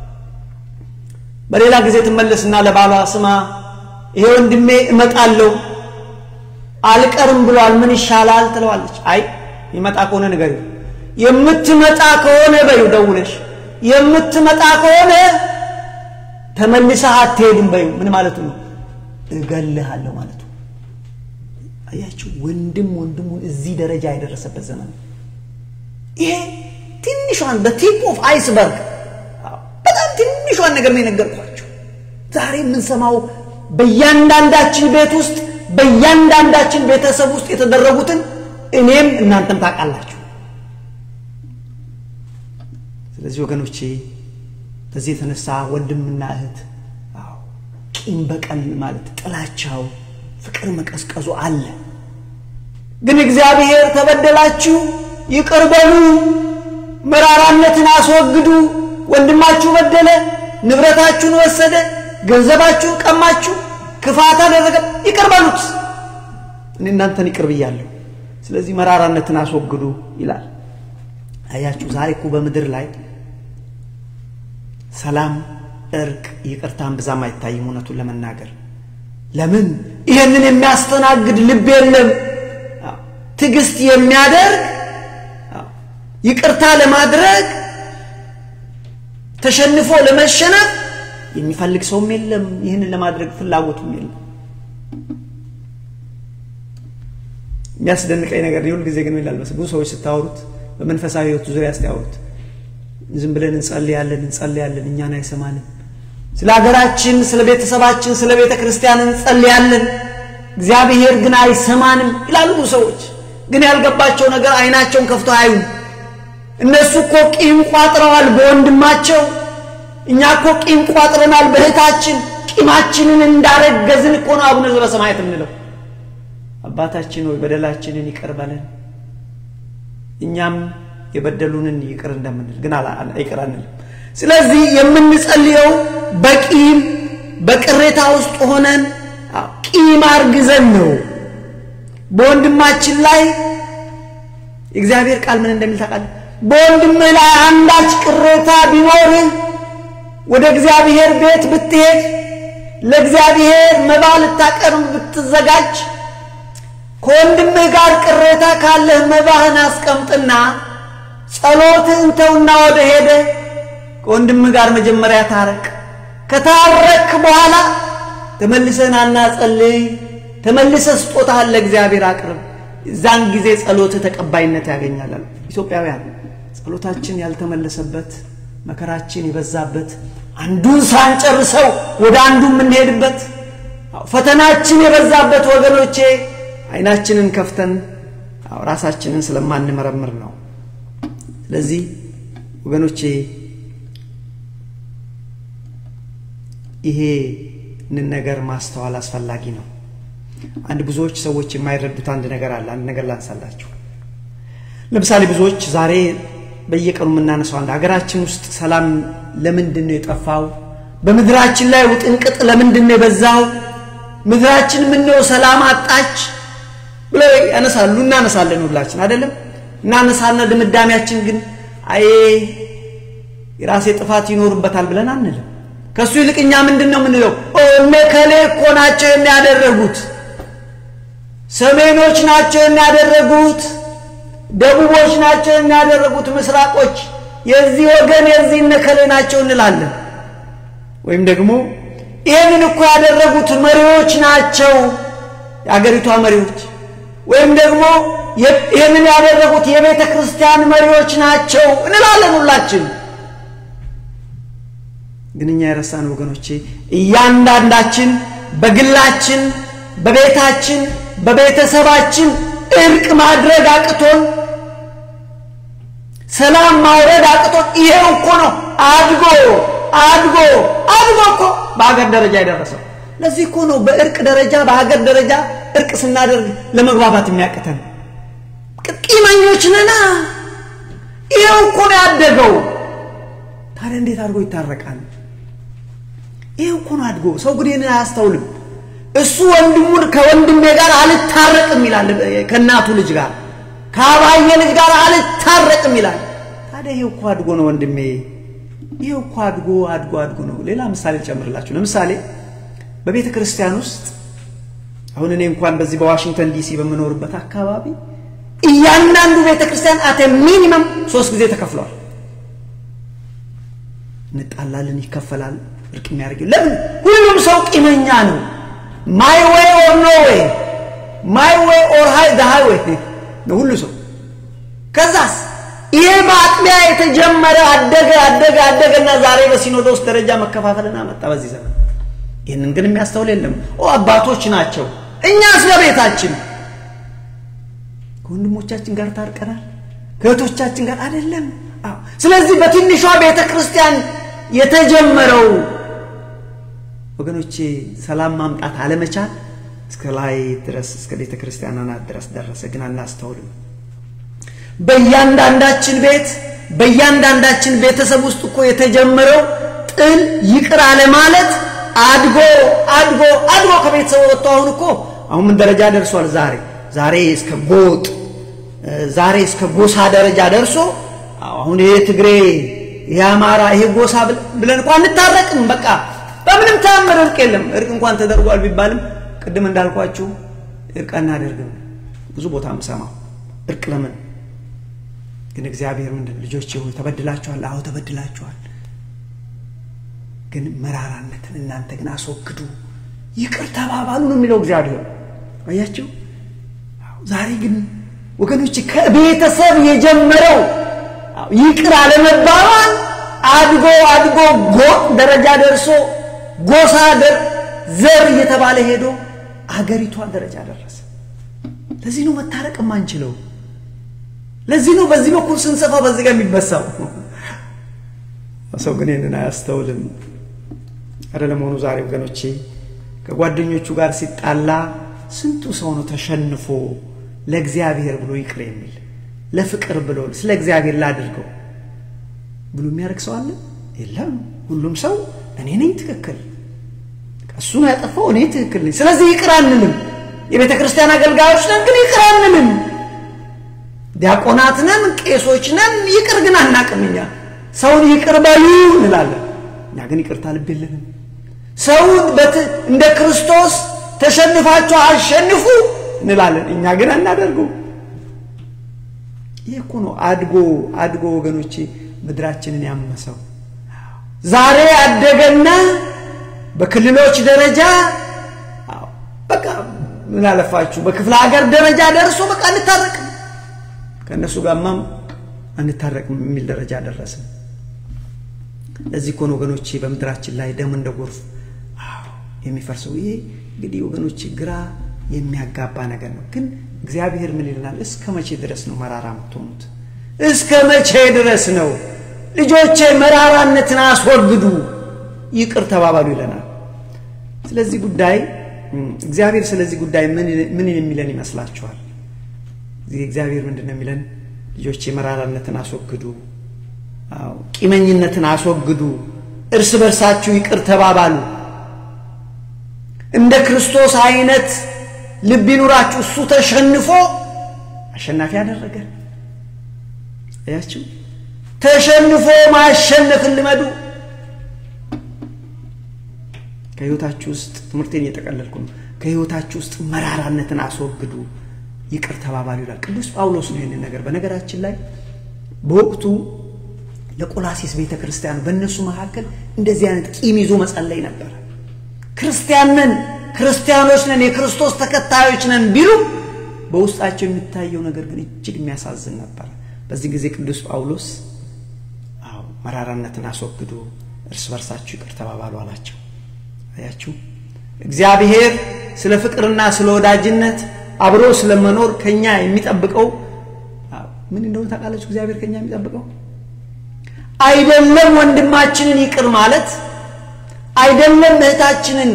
በሌላ ጊዜ ትመለስና ለባሏ ስማ፣ ይሄ ወንድሜ እመጣለሁ አልቀርም ብሏል፣ ምን ይሻላል ትለዋለች። አይ ይመጣ ከሆነ ንገሪው፣ የምትመጣ ከሆነ በይው ደውለሽ፣ የምትመጣ ከሆነ ተመልሰህ አትሄድም በይው። ምን ማለቱ ነው? እገልሃለሁ ማለቱ። አያችሁ፣ ወንድም ወንድሙን እዚህ ደረጃ የደረሰበት ዘመን ይሄ ትንሿን በቲፕ ኦፍ አይስበርግ በጣም ትንሿን ነገር ነው የነገርኳቸው። ዛሬ የምንሰማው በእያንዳንዳችን ቤት ውስጥ በእያንዳንዳችን ቤተሰብ ውስጥ የተደረጉትን እኔም እናንተም ታውቃላችሁ። ስለዚህ ወገኖቼ በዚህ የተነሳ ወንድምና እህት ቂም በቀል ማለት ጥላቻው፣ ፍቅር መቀዝቀዙ አለ። ግን እግዚአብሔር ተበደላችሁ ይቅር በሉ፣ መራራነትን አስወግዱ። ወንድማችሁ በደለ፣ ንብረታችሁን ወሰደ፣ ገንዘባችሁን ቀማችሁ፣ ክፋት አደረገ፣ ይቅር በሉት። እኔ እናንተን ይቅር ብያለሁ። ስለዚህ መራራነትን አስወግዱ ይላል። አያችሁ ዛሬ እኮ በምድር ላይ ሰላም፣ እርቅ፣ ይቅርታን ብዛም አይታይም። እውነቱን ለመናገር ለምን ይሄንን የሚያስተናግድ ልብ የለም። ትዕግስት የሚያደርግ ይቅርታ ለማድረግ ተሸንፎ ለመሸነፍ የሚፈልግ ሰውም የለም። ይህንን ለማድረግ ፍላጎቱም የለም። የሚያስደንቀኝ ነገር ሁል ጊዜ ግን ይላል ብዙ ሰዎች ስታወሩት በመንፈሳዊ ሕይወቱ ዙሪያ ስታወሩት ዝም ብለን እንጸልያለን እንጸልያለን፣ እኛን አይሰማንም። ስለ ሀገራችን፣ ስለ ቤተሰባችን፣ ስለ ቤተ ክርስቲያን እንጸልያለን፣ እግዚአብሔር ግን አይሰማንም ይላሉ ብዙ ሰዎች። ግን ያልገባቸው ነገር አይናቸውን ከፍቶ አያዩም። እነሱ እኮ ቂም ቋጥረዋል በወንድማቸው፣ እኛ እኮ ቂም ቋጥረናል በእህታችን። ቂማችንን እንዳረገዝን እኮ ነው አቡነ ዘበሰማያት የምንለው። አባታችን ሆይ በደላችንን ይቅር በለን እኛም የበደሉንን ይቅር እንደምንል ግን ይቅር አንልም። ስለዚህ የምንጸልየው በቂም በቅሬታ ውስጥ ሆነን ቂም አርግዘን ነው። በወንድማችን ላይ የእግዚአብሔር ቃል ምን እንደሚል ታውቃለህ? በወንድምህ ላይ አንዳች ቅሬታ ቢኖርህ ወደ እግዚአብሔር ቤት ብትሄድ ለእግዚአብሔር መባ ልታቀርብ ብትዘጋጅ ከወንድምህ ጋር ቅሬታ ካለህ መባህን አስቀምጥና ጸሎትህን ተውና ወደ ሄደ ከወንድምህ ጋር መጀመሪያ ታረቅ። ከታረክ በኋላ ተመልሰን አናጸልይ፣ ተመልሰህ ስጦታህን ለእግዚአብሔር አቅርብ። እዛን ጊዜ ጸሎትህ ተቀባይነት ያገኛል። ኢትዮጵያውያን ጸሎታችን ያልተመለሰበት መከራችን የበዛበት አንዱን ሳንጨርሰው ወደ አንዱ የምንሄድበት ፈተናችን የበዛበት ወገኖቼ አይናችንን ከፍተን ራሳችንን ስለማንመረምር ነው። ስለዚህ ወገኖቼ ይሄንን ነገር ማስተዋል አስፈላጊ ነው። አንድ ብዙዎች ሰዎች የማይረዱት አንድ ነገር አለ። አንድ ነገር ላንሳላችሁ። ለምሳሌ ብዙዎች ዛሬ በየቀኑ የምናነሳው አንድ ሀገራችን ውስጥ ሰላም ለምንድን ነው የጠፋው? በምድራችን ላይ ውጥንቅጥ ለምንድን ነው የበዛው? ምድራችን ምነው ሰላም አጣች ብለው ያነሳሉ። እናነሳለን ሁላችን አይደለም እናነሳና ድምዳሜያችን ግን አይ የራሴ ጥፋት ይኖርበታል ብለን አንልም። ከእሱ ይልቅ እኛ ምንድን ነው የምንለው? እነ ከሌ እኮ ናቸው የሚያደረጉት፣ ሰሜኖች ናቸው የሚያደረጉት፣ ደቡቦች ናቸው የሚያደረጉት፣ ምስራቆች የዚህ ወገን የዚህ እነ ከሌ ናቸው እንላለን። ወይም ደግሞ ይህንን እኮ ያደረጉት መሪዎች ናቸው የአገሪቷ መሪዎች ወይም ደግሞ ይህንን ያደረጉት የቤተ ክርስቲያን መሪዎች ናቸው እንላለን ሁላችን። ግን እኛ የረሳን ወገኖቼ እያንዳንዳችን በግላችን፣ በቤታችን፣ በቤተሰባችን እርቅ ማድረግ አቅቶን ሰላም ማውረድ አቅቶን ይሄው እኮ ነው አድጎ አድጎ አድጎ እኮ በሀገር ደረጃ የደረሰው። ለዚህ እኮ ነው በእርቅ ደረጃ በሀገር ደረጃ እርቅ ስናደርግ ለመግባባት የሚያቅተን። ቂመኞች ነና። ይኸው እኮ ነው ያደገው። ታዲያ እንዴት አድርጎ ይታረቃል? ይኸው እኮ ነው አድጎ። ሰው ግን ይህንን አያስተውልም። እሱ ወንድሙን ከወንድሜ ጋር አልታረቅም ይላል። ከእናቱ ልጅ ጋር ከአባየ ልጅ ጋር አልታረቅም ይላል። ታዲያ ይሄ እኮ አድጎ ነው ወንድሜ፣ ይሄ እኮ አድጎ አድጎ አድጎ ነው። ሌላ ምሳሌ ልጨምርላችሁ። ለምሳሌ በቤተ ክርስቲያን ውስጥ አሁን እኔ እንኳን በዚህ በዋሽንግተን ዲሲ በምኖርበት አካባቢ እያንዳንዱ ቤተ ክርስቲያን አተ ሚኒመም ሶስት ጊዜ ተከፍለዋል። እንጣላለን፣ ይከፈላል። እርቅ የሚያደርግ ለምን? ሁሉም ሰው ቂመኛ ነው። ማይ ዌይ ኦር ኖ ዌይ፣ ማይ ዌይ ኦር ሃይ ዘ ሃይዌይ ነው ሁሉ ሰው። ከዛስ ይሄ በአጥቢያ የተጀመረ አደገ አደገ አደገና ዛሬ በሲኖዶስ ደረጃ መከፋፈልና መጣ በዚህ ዘመን። ይህንን ግን የሚያስተውል የለም። ኦ አባቶች ናቸው። እኛስ በቤታችን ከወንድሞቻችን ጋር ታርቀናል፣ ከእህቶቻችን ጋር አይደለም። አዎ። ስለዚህ በትንሿ ቤተ ክርስቲያን የተጀመረው ወገኖቼ ሰላም ማምጣት አለመቻል እስከ ላይ ድረስ እስከ ቤተ ክርስቲያን አናት ድረስ ደረሰ። ግን አናስተውልም። በእያንዳንዳችን ቤት በእያንዳንዳችን ቤተሰብ ውስጥ እኮ የተጀመረው ጥል ይቅር አለ ማለት አድጎ አድጎ አድጎ ከቤተሰቡ ወጥቶ አሁን እኮ አሁን ምን ደረጃ ደርሷል? ዛሬ ዛሬ እስከ ጎጥ ዛሬ እስከ ጎሳ ደረጃ ደርሶ አሁን ይሄ ትግሬ ይሄ አማራ ይሄ ጎሳ ብለን እንኳን እንታረቅም። በቃ በምንም ተአምር እርቅ የለም። እርቅ እንኳን ተደርጓል ቢባልም ቅድም እንዳልኳችሁ እርቅ አናደርግም። ብዙ ቦታ የምሰማው እርቅ ለምን ግን እግዚአብሔር ምንድን ልጆች ሆይ ተበድላችኋል። አዎ ተበድላችኋል። ግን መራራነትን እናንተ ግን አስወግዱ፣ ይቅር ተባባሉ ነው የሚለው እግዚአብሔር። አያችሁ። ዛሬ ግን ወገኖች ከቤተሰብ የጀመረው ይቅር አለመባባል አድጎ አድጎ ጎጥ ደረጃ ደርሶ ጎሳ ዘር እየተባለ ሄዶ አገሪቷ ደረጃ ደረሰ። ለዚህ ነው መታረቅ የማንችለው። ለዚህ ነው በዚህ በኩል ስንሰፋ በዚህ ጋር የሚበሳው። ሰው ግን ይህንን አያስተውልም። አረ ለመሆኑ ዛሬ ወገኖቼ ከጓደኞቹ ጋር ሲጣላ ስንቱ ሰው ነው ተሸንፎ ለእግዚአብሔር ብሎ ይቅር የሚል ለፍቅር ብሎ ስለ እግዚአብሔር ላድርገው ብሎ የሚያደርግ ሰው አለ? የለም። ሁሉም ሰው እኔ ነኝ ትክክል፣ እሱ ነው ያጠፋው፣ እኔ ትክክል ነኝ። ስለዚህ ይቅር አንልም። የቤተ ክርስቲያን አገልጋዮች ነን፣ ግን ይቅር አንልም። ዲያቆናት ነን፣ ቄሶች ነን፣ ይቅር ግን አናቅም። እኛ ሰውን ይቅር በሉ እንላለን፣ እኛ ግን ይቅርታ ልብ የለንም። ሰውን እንደ ክርስቶስ ተሸንፋችሁ አሸንፉ እንላለን፣ እኛ ግን አናደርገው። ይህ እኮ ነው አድጎ አድጎ ወገኖቼ ምድራችንን ያመሰው። ዛሬ አደገና በክልሎች ደረጃ በቃ ምን አለፋችሁ በክፍለ ሀገር ደረጃ ደርሶ በቃ አንታረቅም፣ ከእነሱ ጋርማም አንታረቅም የሚል ደረጃ ደረሰ። ለዚህ እኮ ነው ወገኖቼ በምድራችን ላይ ደም እንደ ጎርፍ የሚፈርሰው። ይሄ እንግዲህ ወገኖቼ ግራ የሚያጋባ ነገር ነው። ግን እግዚአብሔር ምን ይለናል? እስከ መቼ ድረስ ነው መራራ የምትሆኑት? እስከ መቼ ድረስ ነው ልጆቼ መራራነትን አስወግዱ፣ ይቅር ተባባሉ ይለናል። ስለዚህ ጉዳይ እግዚአብሔር ስለዚህ ጉዳይ ምን የሚለን ይመስላችኋል? እግዚአብሔር ምንድን ነው የሚለን? ልጆቼ መራራነትን አስወግዱ፣ ቂመኝነትን አስወግዱ፣ እርስ በርሳችሁ ይቅር ተባባሉ። እንደ ክርስቶስ አይነት ልብ ይኑራችሁ። እሱ ተሸንፎ አሸናፊ ያደረገ አያችሁ። ተሸንፎ ማሸነፍን ልመዱ። ከህይወታችሁ ውስጥ ትምህርቴን እየጠቀለልኩ ነው። ከህይወታችሁ ውስጥ መራራነትን አስወግዱ፣ ይቅር ተባባሉ ይላል ቅዱስ ጳውሎስ ነው ይህንን ነገር። በነገራችን ላይ በወቅቱ ለቆላሴስ ቤተ ክርስቲያን በእነሱ መካከል እንደዚህ አይነት ቂም ይዞ መጸለይ ነበር። ክርስቲያን ነን፣ ክርስቲያኖች ነን፣ የክርስቶስ ተከታዮች ነን ቢሉ በውስጣቸው የሚታየው ነገር ግን እጅግ የሚያሳዝን ነበር። በዚህ ጊዜ ቅዱስ ጳውሎስ አዎ መራራነትን አስወግዱ፣ እርስ በርሳችሁ ይቅር ተባባሉ አላቸው። አያችሁ እግዚአብሔር ስለ ፍቅርና ስለ ወዳጅነት አብሮ ስለመኖር ከኛ የሚጠብቀው ምን እንደሆነ ታውቃላችሁ? እግዚአብሔር ከኛ የሚጠብቀው አይደለም ወንድማችንን ይቅር ማለት አይደለም እህታችንን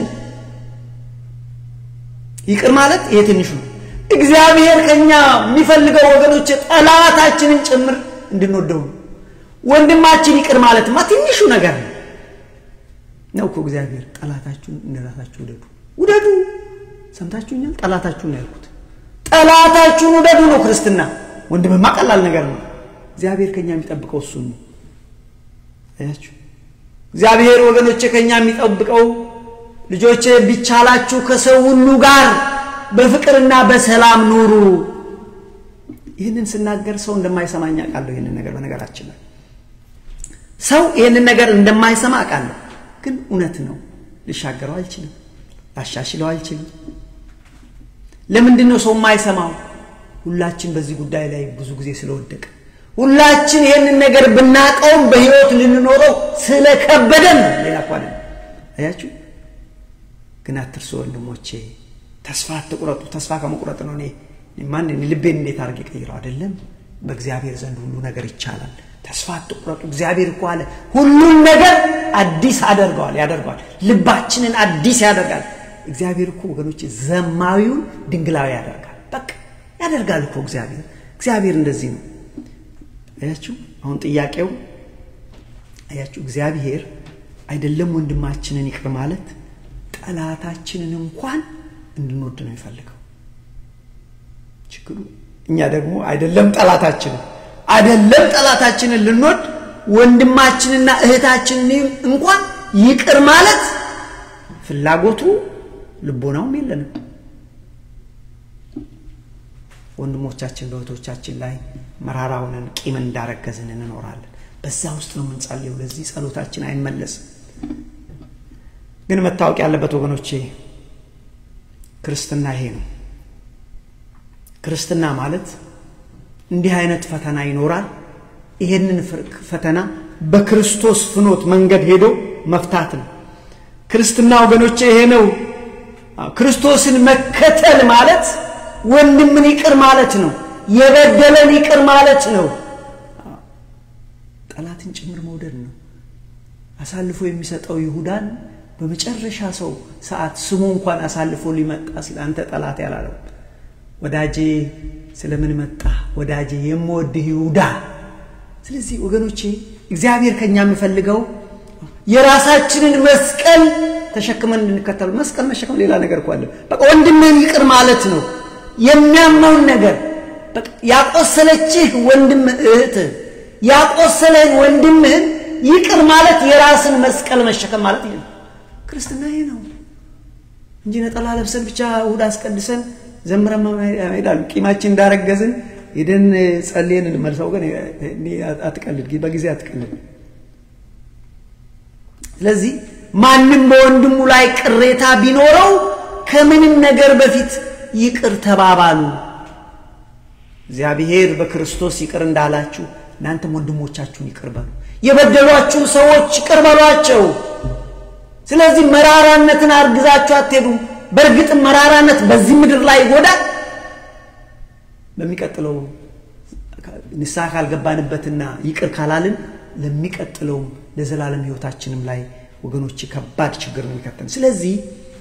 ይቅር ማለት ይሄ ትንሹ ነው። እግዚአብሔር ከኛ የሚፈልገው ወገኖች ጠላታችንን ጭምር እንድንወደው ነው። ወንድማችን ይቅር ማለትማ ትንሹ ነገር ነው ነው እኮ እግዚአብሔር ጠላታችሁን እንደ ራሳችሁ ውደዱ ውደዱ ሰምታችሁኛል? ጠላታችሁን ነው ያልኩት። ጠላታችሁን ውደዱ ነው ክርስትና። ወንድምማ ቀላል ነገር ነው። እግዚአብሔር ከኛ የሚጠብቀው እሱን ነው። አያችሁ፣ እግዚአብሔር ወገኖቼ ከኛ የሚጠብቀው ልጆቼ ቢቻላችሁ ከሰው ሁሉ ጋር በፍቅርና በሰላም ኑሩ። ይህንን ስናገር ሰው እንደማይሰማኝ አውቃለሁ። ይህንን ነገር በነገራችን ላይ ሰው ይህንን ነገር እንደማይሰማ አውቃለሁ፣ ግን እውነት ነው። ልሻገረው አልችልም፣ ላሻሽለው አልችልም። ለምንድን ነው ሰው የማይሰማው? ሁላችን በዚህ ጉዳይ ላይ ብዙ ጊዜ ስለወደቀ ሁላችን ይህንን ነገር ብናቀውም በህይወት ልንኖረው ስለከበደን ነው። ሌላ እኮ አይደለም። አያችሁ ግን አትርሱ ወንድሞቼ፣ ተስፋ አትቁረጡ። ተስፋ ከመቁረጥ ነው እኔ ማን ልቤን እንዴት አድርጌ ቀይረው? አይደለም በእግዚአብሔር ዘንድ ሁሉ ነገር ይቻላል። ተስፋ አትቁረጡ። እግዚአብሔር እኮ አለ ሁሉን ነገር አዲስ አደርገዋል ያደርገዋል። ልባችንን አዲስ ያደርጋል። እግዚአብሔር እኮ ወገኖች ዘማዊውን ድንግላዊ ያደርጋል። በቃ ያደርጋል እኮ እግዚአብሔር። እግዚአብሔር እንደዚህ ነው። አያችሁ አሁን ጥያቄው አያችሁ እግዚአብሔር አይደለም ወንድማችንን ይቅር ማለት ጠላታችንን እንኳን እንድንወድ ነው የሚፈልገው። ችግሩ እኛ ደግሞ አይደለም ጠላታችንን አይደለም ጠላታችንን ልንወድ ወንድማችንና እህታችንን እንኳን ይቅር ማለት ፍላጎቱ ልቦናውም የለንም። ወንድሞቻችን በእህቶቻችን ላይ መራራ ሆነን ቂም እንዳረገዝን እንኖራለን። በዛ ውስጥ ነው የምንጸልየው። ለዚህ ጸሎታችን አይመለስም። ግን መታወቅ ያለበት ወገኖቼ ክርስትና ይሄ ነው። ክርስትና ማለት እንዲህ አይነት ፈተና ይኖራል። ይሄንን ፈተና በክርስቶስ ፍኖት መንገድ ሄዶ መፍታት ነው። ክርስትና ወገኖቼ ይሄ ነው። ክርስቶስን መከተል ማለት ወንድምን ይቅር ማለት ነው። የበደለን ይቅር ማለት ነው። ጠላትን ጭምር መውደድ ነው። አሳልፎ የሚሰጠው ይሁዳን በመጨረሻ ሰው ሰዓት ስሙ እንኳን አሳልፎ ሊመጣ ሲል አንተ ጠላት ያላለው ወዳጄ ስለምን መጣ ወዳጄ የምወድህ ይሁዳ። ስለዚህ ወገኖቼ እግዚአብሔር ከኛ የሚፈልገው የራሳችንን መስቀል ተሸክመን እንድንከተሉ። መስቀል መሸከም ሌላ ነገር እኮ አለ። በቃ ወንድምህን ይቅር ማለት ነው። የሚያምነውን ነገር ያቆሰለችህ ወንድም እህትህ ያቆሰለህን ወንድምህን ይቅር ማለት የራስን መስቀል መሸከም ማለት ይሄ ነው። ክርስትና ይሄ ነው እንጂ ነጠላ ለብሰን ብቻ እሑድ አስቀድሰን ዘምረን ሄዳሉ። ቂማችን እንዳረገዝን ሄደን ጸልየን እንመልሰው። ግን አትቀልድ፣ በጊዜ አትቀልድ። ስለዚህ ማንም በወንድሙ ላይ ቅሬታ ቢኖረው ከምንም ነገር በፊት ይቅር ተባባሉ። እግዚአብሔር በክርስቶስ ይቅር እንዳላችሁ እናንተም ወንድሞቻችሁን ይቅር በሉ። የበደሏችሁ ሰዎች ይቅር በሏቸው። ስለዚህ መራራነትን አርግዛችሁ አትሄዱም። በእርግጥም መራራነት በዚህ ምድር ላይ ይጎዳል። በሚቀጥለው ንስሐ ካልገባንበትና ይቅር ካላልን ለሚቀጥለው ለዘላለም ሕይወታችንም ላይ ወገኖች ከባድ ችግር ነው የሚከተን። ስለዚህ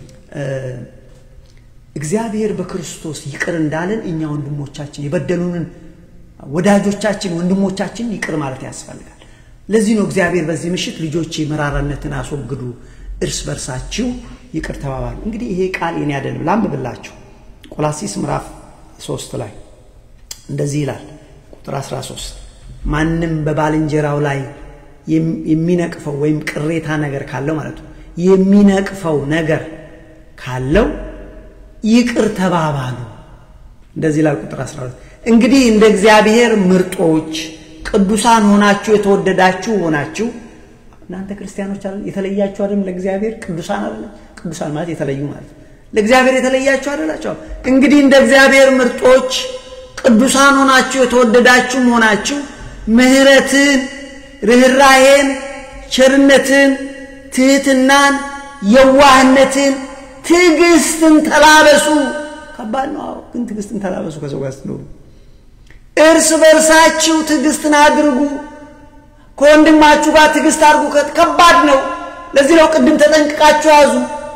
እግዚአብሔር በክርስቶስ ይቅር እንዳለን እኛ ወንድሞቻችን የበደሉንን ወዳጆቻችን ወንድሞቻችን ይቅር ማለት ያስፈልጋል። ለዚህ ነው እግዚአብሔር በዚህ ምሽት ልጆቼ መራራነትን አስወግዱ፣ እርስ በርሳችሁ ይቅር ተባባሉ። እንግዲህ ይሄ ቃል የኔ አይደለም፣ ላንብብላችሁ። ቆላሲስ ምዕራፍ 3 ላይ እንደዚህ ይላል ቁጥር 13 ማንም በባልንጀራው ላይ የሚነቅፈው ወይም ቅሬታ ነገር ካለው ማለት ነው የሚነቅፈው ነገር ካለው ይቅር ተባባሉ። እንደዚህ ይላል ቁጥር 12 እንግዲህ እንደ እግዚአብሔር ምርጦች ቅዱሳን ሆናችሁ የተወደዳችሁ ሆናችሁ እናንተ ክርስቲያኖች አለ የተለያችሁ አይደለም ለእግዚአብሔር ቅዱሳን አይደለም ቅዱሳን ማለት የተለዩ ማለት ለእግዚአብሔር የተለያችሁ አይደላችሁ እንግዲህ እንደ እግዚአብሔር ምርጦች ቅዱሳን ሆናችሁ የተወደዳችሁ ሆናችሁ ምሕረትን ርኅራሄን ቸርነትን ትህትናን የዋህነትን ትዕግስትን ተላበሱ ከባድ ነው ግን ትዕግስትን ተላበሱ ከሰው ጋር ስትኖሩ እርስ በርሳችሁ ትዕግስትን አድርጉ ከወንድማችሁ ጋር ትዕግስት አድርጉ ከባድ ነው ለዚህ ነው ቅድም ተጠንቅቃችሁ ያዙ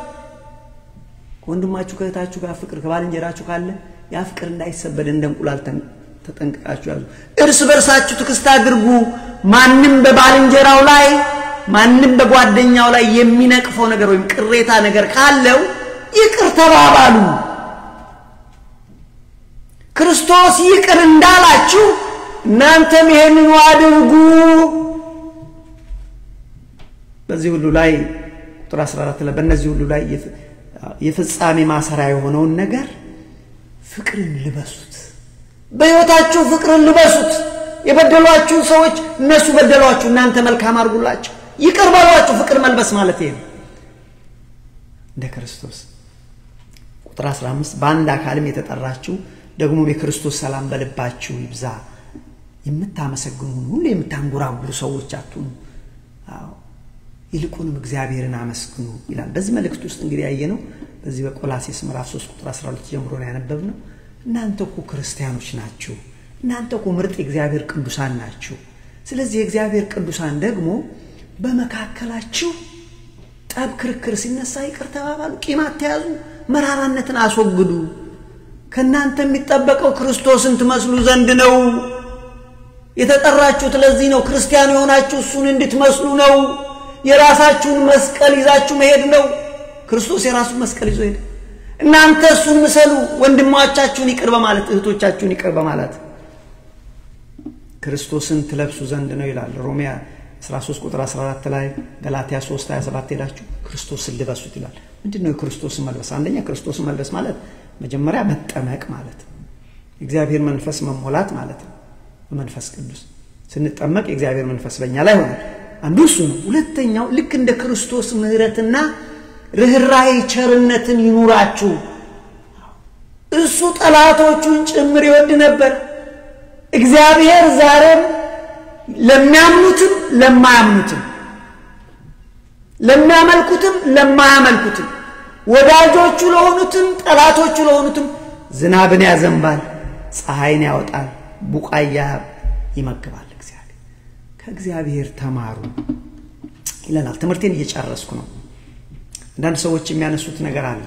ከወንድማችሁ ከእህታችሁ ጋር ፍቅር ከባልንጀራችሁ ካለ ያ ፍቅር እንዳይሰበድ እንደ እንቁላል ተጠንቅቃችሁ ያዙ እርስ በርሳችሁ ትዕግስት አድርጉ ማንም በባልንጀራው ላይ ማንም በጓደኛው ላይ የሚነቅፈው ነገር ወይም ቅሬታ ነገር ካለው ይቅር ተባባሉ ክርስቶስ ይቅር እንዳላችሁ እናንተም ይሄንኑ አድርጉ። በዚህ ሁሉ ላይ ቁጥር 14 ላይ በእነዚህ ሁሉ ላይ የፍጻሜ ማሰሪያ የሆነውን ነገር ፍቅርን ልበሱት። በሕይወታችሁ ፍቅርን ልበሱት። የበደሏችሁ ሰዎች እነሱ በደሏችሁ፣ እናንተ መልካም አድርጉላቸው፣ ይቅር በሏችሁ። ፍቅር መልበስ ማለት ይሄ ነው። እንደ ክርስቶስ ቁጥር 15 በአንድ አካልም የተጠራችሁ ደግሞ የክርስቶስ ሰላም በልባችሁ ይብዛ። የምታመሰግኑ ሁሉ የምታንጎራጉሩ ሰዎች አትሁኑ። ይልቁንም እግዚአብሔርን አመስግኑ ይላል። በዚህ መልእክት ውስጥ እንግዲህ ያየነው በዚህ በቆላሴስ ምዕራፍ 3 ቁጥር 12 ጀምሮ ነው ያነበብነው። እናንተ እኮ ክርስቲያኖች ናችሁ። እናንተ እኮ ምርጥ የእግዚአብሔር ቅዱሳን ናችሁ። ስለዚህ የእግዚአብሔር ቅዱሳን ደግሞ በመካከላችሁ ጠብ፣ ክርክር ሲነሳ ይቅር ተባባሉ፣ ቂም አትያዙ፣ መራራነትን አስወግዱ። ከእናንተ የሚጠበቀው ክርስቶስን ትመስሉ ዘንድ ነው። የተጠራችሁት ለዚህ ነው። ክርስቲያን የሆናችሁ እሱን እንድትመስሉ ነው። የራሳችሁን መስቀል ይዛችሁ መሄድ ነው። ክርስቶስ የራሱን መስቀል ይዞ ሄደ። እናንተ እሱን ምሰሉ። ወንድሞቻችሁን ይቅር በማለት እህቶቻችሁን ይቅር በማለት ክርስቶስን ትለብሱ ዘንድ ነው ይላል ሮሜ 13 ቁጥር 14 ላይ ገላትያ 3 27 ሄዳችሁ ክርስቶስን ልበሱት ይላል። ምንድን ነው የክርስቶስን መልበስ? አንደኛ ክርስቶስን መልበስ ማለት መጀመሪያ መጠመቅ ማለት ነው። የእግዚአብሔር መንፈስ መሞላት ማለት ነው። በመንፈስ ቅዱስ ስንጠመቅ የእግዚአብሔር መንፈስ በእኛ ላይ ሆናል። አንዱ እሱ ነው። ሁለተኛው ልክ እንደ ክርስቶስ ምሕረትና ርኅራኄ ቸርነትን ይኑራችሁ። እሱ ጠላቶቹን ጭምር ይወድ ነበር። እግዚአብሔር ዛሬም ለሚያምኑትም ለማያምኑትም ለሚያመልኩትም ለማያመልኩትም ወዳጆቹ ለሆኑትም ጠላቶቹ ለሆኑትም ዝናብን ያዘንባል፣ ፀሐይን ያወጣል፣ ቡቃያ ይመግባል። እግዚአብሔር ከእግዚአብሔር ተማሩ ይለናል። ትምህርቴን እየጨረስኩ ነው። አንዳንድ ሰዎች የሚያነሱት ነገር አለ።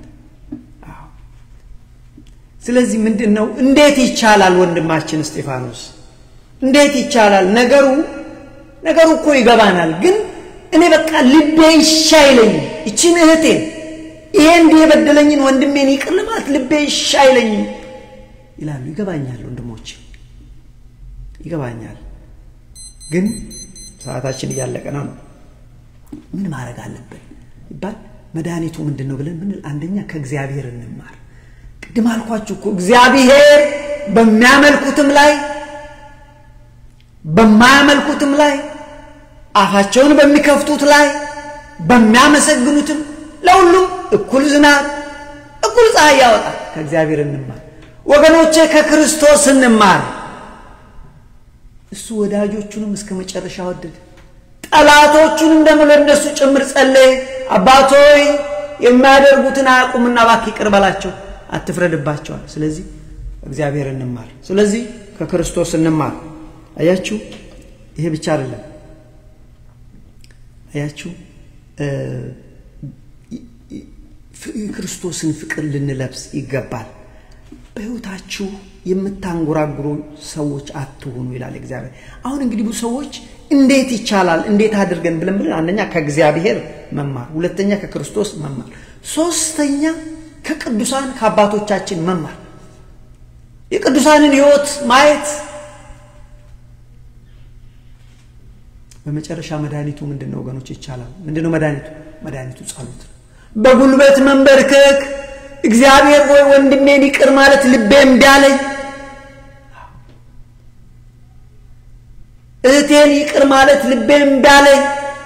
ስለዚህ ምንድን ነው እንዴት ይቻላል? ወንድማችን እስጢፋኖስ እንዴት ይቻላል? ነገሩ ነገሩ እኮ ይገባናል፣ ግን እኔ በቃ ልቤ ይሻ አይለኝም። ይችን እህቴን ይሄ እንዲህ የበደለኝን ወንድሜን ይቅር ለማለት ልቤ ይሻ አይለኝም ይላሉ። ይገባኛል ወንድሞች፣ ይገባኛል፣ ግን ሰዓታችን እያለቀ ነው ነው ምን ማድረግ አለብን ይባል መድኃኒቱ ምንድን ነው ብለን ምንል፣ አንደኛ ከእግዚአብሔር እንማር። ቅድም አልኳችሁ እኮ እግዚአብሔር በሚያመልኩትም ላይ በማያመልኩትም ላይ አፋቸውን በሚከፍቱት ላይ በሚያመሰግኑትም ለሁሉም እኩል ዝናብ እኩል ፀሐይ ያወጣል። ከእግዚአብሔር እንማር ወገኖቼ፣ ከክርስቶስ እንማር። እሱ ወዳጆቹንም እስከ መጨረሻ ወደደ። ጠላቶቹንም ደግሞ ለእነሱ ጭምር ጸለየ። አባቶይ የሚያደርጉትን አያውቁምና እባክህ ይቅር በላቸው፣ አትፍረድባቸዋል። ስለዚህ እግዚአብሔር እንማር። ስለዚህ ከክርስቶስ እንማር። አያችሁ፣ ይሄ ብቻ አይደለም። አያችሁ፣ የክርስቶስን ፍቅር ልንለብስ ይገባል። በሕይወታችሁ የምታንጎራጉሩ ሰዎች አትሆኑ ይላል እግዚአብሔር። አሁን እንግዲህ ብዙ ሰዎች እንዴት ይቻላል እንዴት አድርገን ብለን ብለን አንደኛ ከእግዚአብሔር መማር፣ ሁለተኛ ከክርስቶስ መማር፣ ሶስተኛ ከቅዱሳን ከአባቶቻችን መማር፣ የቅዱሳንን ሕይወት ማየት። በመጨረሻ መድኃኒቱ ምንድን ነው ወገኖች? ይቻላል። ምንድን ነው መድኃኒቱ? መድኃኒቱ ጸሎት ነው። በጉልበት መንበርከክ እግዚአብሔር ወይ ወንድሜን ይቅር ማለት ልቤ እምቢ አለኝ፣ እህቴን ይቅር ማለት ልቤ እምቢ አለኝ፣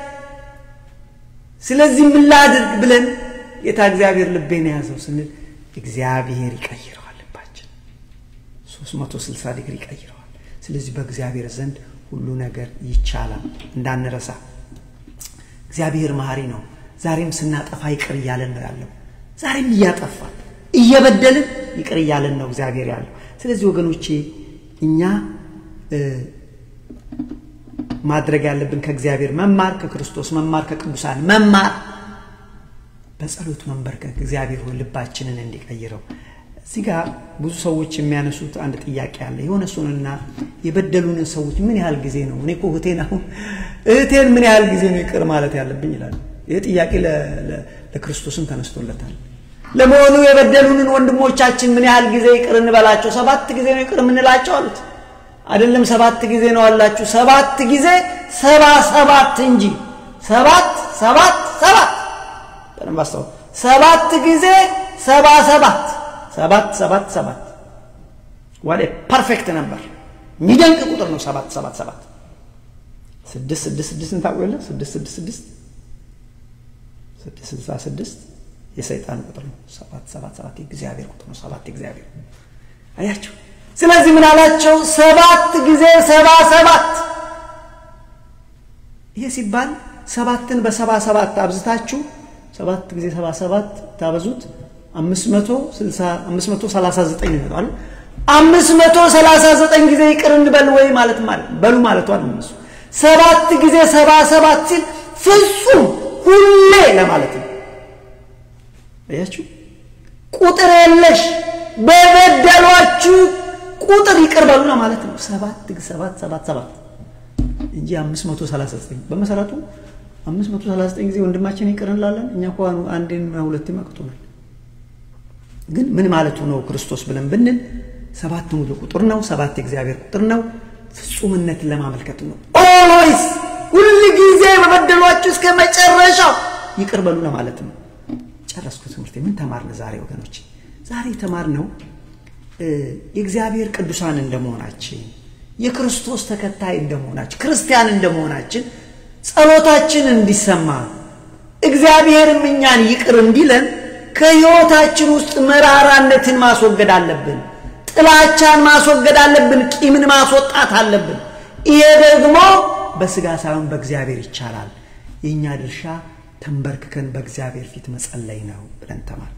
ስለዚህ ምን ላድርግ ብለን ጌታ እግዚአብሔር ልቤን የያዘው ስንል እግዚአብሔር ይቀይረዋል። ልባችን 360 ዲግሪ ይቀይረዋል። ስለዚህ በእግዚአብሔር ዘንድ ሁሉ ነገር ይቻላል። እንዳንረሳ እግዚአብሔር መሐሪ ነው። ዛሬም ስናጠፋ ይቅር እያለን ነው ያለው። ዛሬም እያጠፋ እየበደልን ይቅር እያለን ነው እግዚአብሔር ያለው። ስለዚህ ወገኖቼ እኛ ማድረግ ያለብን ከእግዚአብሔር መማር፣ ከክርስቶስ መማር፣ ከቅዱሳን መማር፣ በጸሎት መንበርከክ እግዚአብሔር ሆይ ልባችንን እንዲቀይረው። እዚህ ጋር ብዙ ሰዎች የሚያነሱት አንድ ጥያቄ አለ። የሆነ እሱንና የበደሉንን ሰዎች ምን ያህል ጊዜ ነው እኔ እኮ እህቴን አሁን እህቴን ምን ያህል ጊዜ ነው ይቅር ማለት ያለብኝ ይላሉ። ይህ ጥያቄ ለክርስቶስም ተነስቶለታል። ለመሆኑ የበደሉንን ወንድሞቻችን ምን ያህል ጊዜ ይቅር እንበላቸው? ሰባት ጊዜ ነው ይቅር የምንላቸው አሉት። አይደለም ሰባት ጊዜ ነው አላችሁ፣ ሰባት ጊዜ ሰባ ሰባት እንጂ ሰባት ሰባት ሰባት በደንብ አስታውሱ። ሰባት ጊዜ ሰባ ሰባት ሰባት ሰባት ሰባት ዋሌ ፐርፌክት ነበር። የሚደንቅ ቁጥር ነው። ሰባት ሰባት ሰባት ስድስት ስድስት ስድስትን ታውቁ የለ ስድስት ስድስት ስድስት ስድስት ስልሳ ስድስት የሰይጣን ቁጥር ነው። ሰባት ሰባት ሰባት የእግዚአብሔር ቁጥር ነው። ሰባት የእግዚአብሔር አያቸው። ስለዚህ ምን አላቸው? ሰባት ጊዜ ሰባ ሰባት። ይሄ ሲባል ሰባትን በሰባ ሰባት አብዝታችሁ ሰባት ጊዜ ሰባ ሰባት ታበዙት አምስት መቶ ስልሳ አምስት መቶ ሰላሳ ዘጠኝ ይመጣል። አምስት መቶ ሰላሳ ዘጠኝ ጊዜ ይቅር እንበል ወይ ማለት ማለት በሉ ማለቷ ነው። እነሱ ሰባት ጊዜ ሰባ ሰባት ሲል ፍጹም ሁሌ ለማለት ነው። አያችሁ፣ ቁጥር የለሽ በበደሏችሁ ቁጥር ይቅር በሉ ለማለት ነው። ሰባት ሰባት ሰባት ሰባት እንጂ አምስት መቶ ሰላሳ ዘጠኝ በመሰረቱ አምስት መቶ ሰላሳ ዘጠኝ ጊዜ ወንድማችን ይቅር እንላለን። እኛ እኮ አንዴን ሁለቴ መቅቶናል። ግን ምን ማለቱ ነው ክርስቶስ ብለን ብንል ሰባት ሙሉ ቁጥር ነው። ሰባት የእግዚአብሔር ቁጥር ነው። ፍጹምነትን ለማመልከት ነው። ኦልዌይስ ሁል ጊዜ በበደሏችሁ እስከ መጨረሻው ይቅር በሉ ለማለት ነው። ጨረስኩ ትምህርቴ። ምን ተማርን ዛሬ ወገኖች? ዛሬ የተማርነው የእግዚአብሔር ቅዱሳን እንደመሆናችን የክርስቶስ ተከታይ እንደመሆናችን ክርስቲያን እንደመሆናችን ጸሎታችን እንዲሰማ እግዚአብሔርም እኛን ይቅር እንዲለን ከሕይወታችን ውስጥ መራራነትን ማስወገድ አለብን። ጥላቻን ማስወገድ አለብን። ቂምን ማስወጣት አለብን። ይሄ ደግሞ በስጋ ሳይሆን በእግዚአብሔር ይቻላል። የእኛ ድርሻ ተንበርክከን በእግዚአብሔር ፊት መጸለይ ነው ብለን ተማር።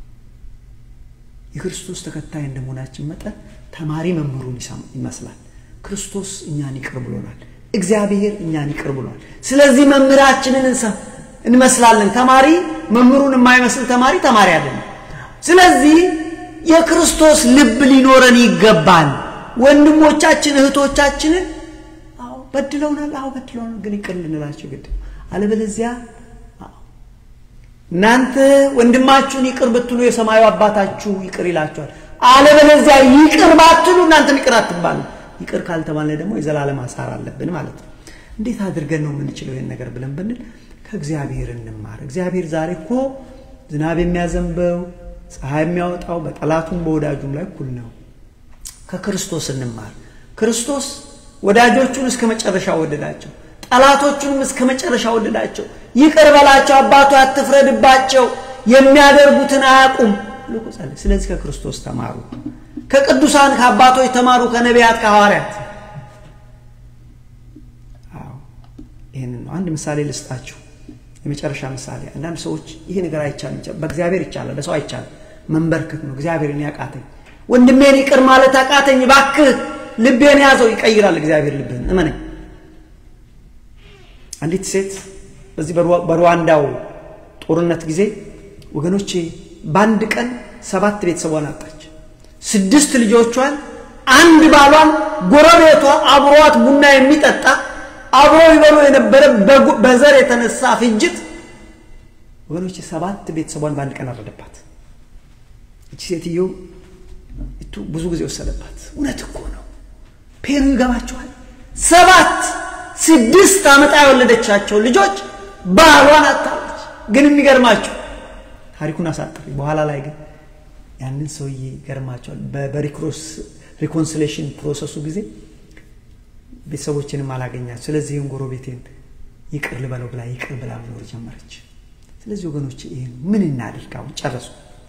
የክርስቶስ ተከታይ እንደመሆናችን መጠን ተማሪ መምህሩን ይመስላል። ክርስቶስ እኛን ይቅር ብሎናል። እግዚአብሔር እኛን ይቅር ብሏል። ስለዚህ መምህራችንን እንመስላለን። ተማሪ መምህሩን የማይመስል ተማሪ ተማሪ አይደለም። ስለዚህ የክርስቶስ ልብ ሊኖረን ይገባል። ወንድሞቻችን እህቶቻችንን አዎ በድለውናል፣ አዎ በድለውናል፣ ግን ይቅር ልንላቸው ግድ አለበለዚያ እናንተ ወንድማችሁን ይቅር ብትሉ የሰማዩ አባታችሁ ይቅር ይላችኋል። አለበለዚያ ይቅር ባትሉ እናንተም ይቅር አትባሉ። ይቅር ካልተባለ ደግሞ የዘላለም አሳር አለብን ማለት ነው። እንዴት አድርገን ነው የምንችለው ይህን ነገር ብለን ብንል ከእግዚአብሔር እንማር። እግዚአብሔር ዛሬ እኮ ዝናብ የሚያዘንበው ፀሐይ የሚያወጣው በጠላቱም በወዳጁም ላይ እኩል ነው። ከክርስቶስ እንማር። ክርስቶስ ወዳጆቹን እስከ መጨረሻ ወደዳቸው፣ ጠላቶቹንም እስከ መጨረሻ ወደዳቸው። ይቅር በላቸው አባቱ አትፍረድባቸው፣ የሚያደርጉትን አያውቁም። ስለዚህ ከክርስቶስ ተማሩ። ከቅዱሳን ከአባቶች ተማሩ፣ ከነቢያት ከሐዋርያት። ይህንን ነው። አንድ ምሳሌ ልስጣችሁ፣ የመጨረሻ ምሳሌ። አንዳንድ ሰዎች ይህ ነገር አይቻልም፣ በእግዚአብሔር ይቻላል፣ በሰው አይቻልም። መንበርከክ ነው። እግዚአብሔርን ያቃተኝ ወንድሜን ይቅር ማለት አቃተኝ፣ እባክህ ልቤን ያዘው። ይቀይራል እግዚአብሔር ልብህን፣ እመነኝ። አንዲት ሴት በዚህ በሩዋንዳው ጦርነት ጊዜ ወገኖቼ በአንድ ቀን ሰባት ቤተሰቧን አጣች። ስድስት ልጆቿን፣ አንድ ባሏን፣ ጎረቤቷ አብሯት ቡና የሚጠጣ አብሮ ይበሉ የነበረ በዘር የተነሳ ፍጅት ወገኖቼ ሰባት ቤተሰቧን በአንድ ቀን አረደባት። እቺ ሴትዮ እቱ ብዙ ጊዜ ወሰደባት። እውነት እኮ ነው። ፔኑ ይገባቸዋል። ሰባት ስድስት ዓመት የወለደቻቸው ልጆች ባሏን አታለች። ግን የሚገርማቸው ታሪኩን አሳጥሪ በኋላ ላይ ግን ያንን ሰውዬ ይገርማቸዋል። በሪኮንሲሌሽን ፕሮሰሱ ጊዜ ቤተሰቦችንም አላገኛቸው። ስለዚህ ይህን ጎረቤቴን ይቅር ልበለው ብላ ይቅር ብላ መኖር ጀመረች። ስለዚህ ወገኖቼ ይህን ምን እናድርግ? አሁን ጨረሱ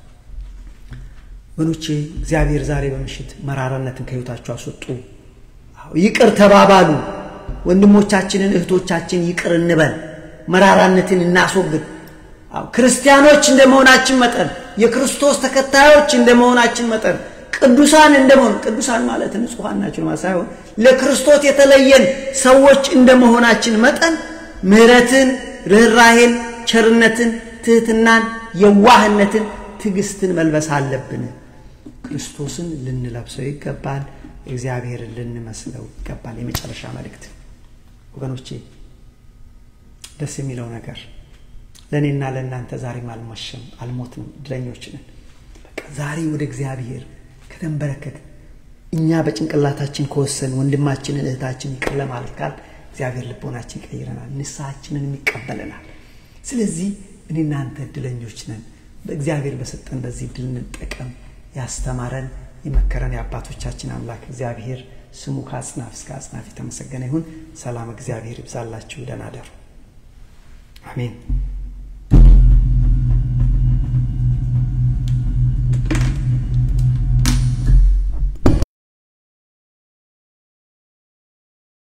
ወገኖቼ። እግዚአብሔር ዛሬ በምሽት መራራነትን ከህይወታቸው አስወጡ። ይቅር ተባባሉ። ወንድሞቻችንን እህቶቻችን ይቅር እንበል። መራራነትን እናስወግድ። ክርስቲያኖች እንደመሆናችን መጠን የክርስቶስ ተከታዮች እንደመሆናችን መጠን ቅዱሳን እንደመሆን ቅዱሳን ማለት ንጹሐን ናቸው ማለት ሳይሆን ለክርስቶስ የተለየን ሰዎች እንደመሆናችን መጠን ምሕረትን፣ ርኅራሄን፣ ቸርነትን፣ ትህትናን፣ የዋህነትን፣ ትዕግስትን መልበስ አለብን። ክርስቶስን ልንለብሰው ይገባል። እግዚአብሔርን ልንመስለው ይገባል። የመጨረሻ መልእክት ወገኖቼ፣ ደስ የሚለው ነገር ለእኔና ለእናንተ ዛሬም አልሞሸም አልሞትንም፣ እድለኞች ነን። በቃ ዛሬ ወደ እግዚአብሔር ከተንበረከክ እኛ በጭንቅላታችን ከወሰን ወንድማችንን እህታችን ይቅር ለማለት ካል እግዚአብሔር ልቦናችን ይቀይረናል፣ ንስሐችንንም ይቀበለናል። ስለዚህ እኔ እናንተ እድለኞች ነን። በእግዚአብሔር በሰጠን በዚህ እድል እንጠቀም። ያስተማረን የመከረን የአባቶቻችን አምላክ እግዚአብሔር ስሙ ከአጽናፍ እስከ አጽናፍ የተመሰገነ ይሁን። ሰላም እግዚአብሔር ይብዛላችሁ። ደህና ደሩ። አሜን።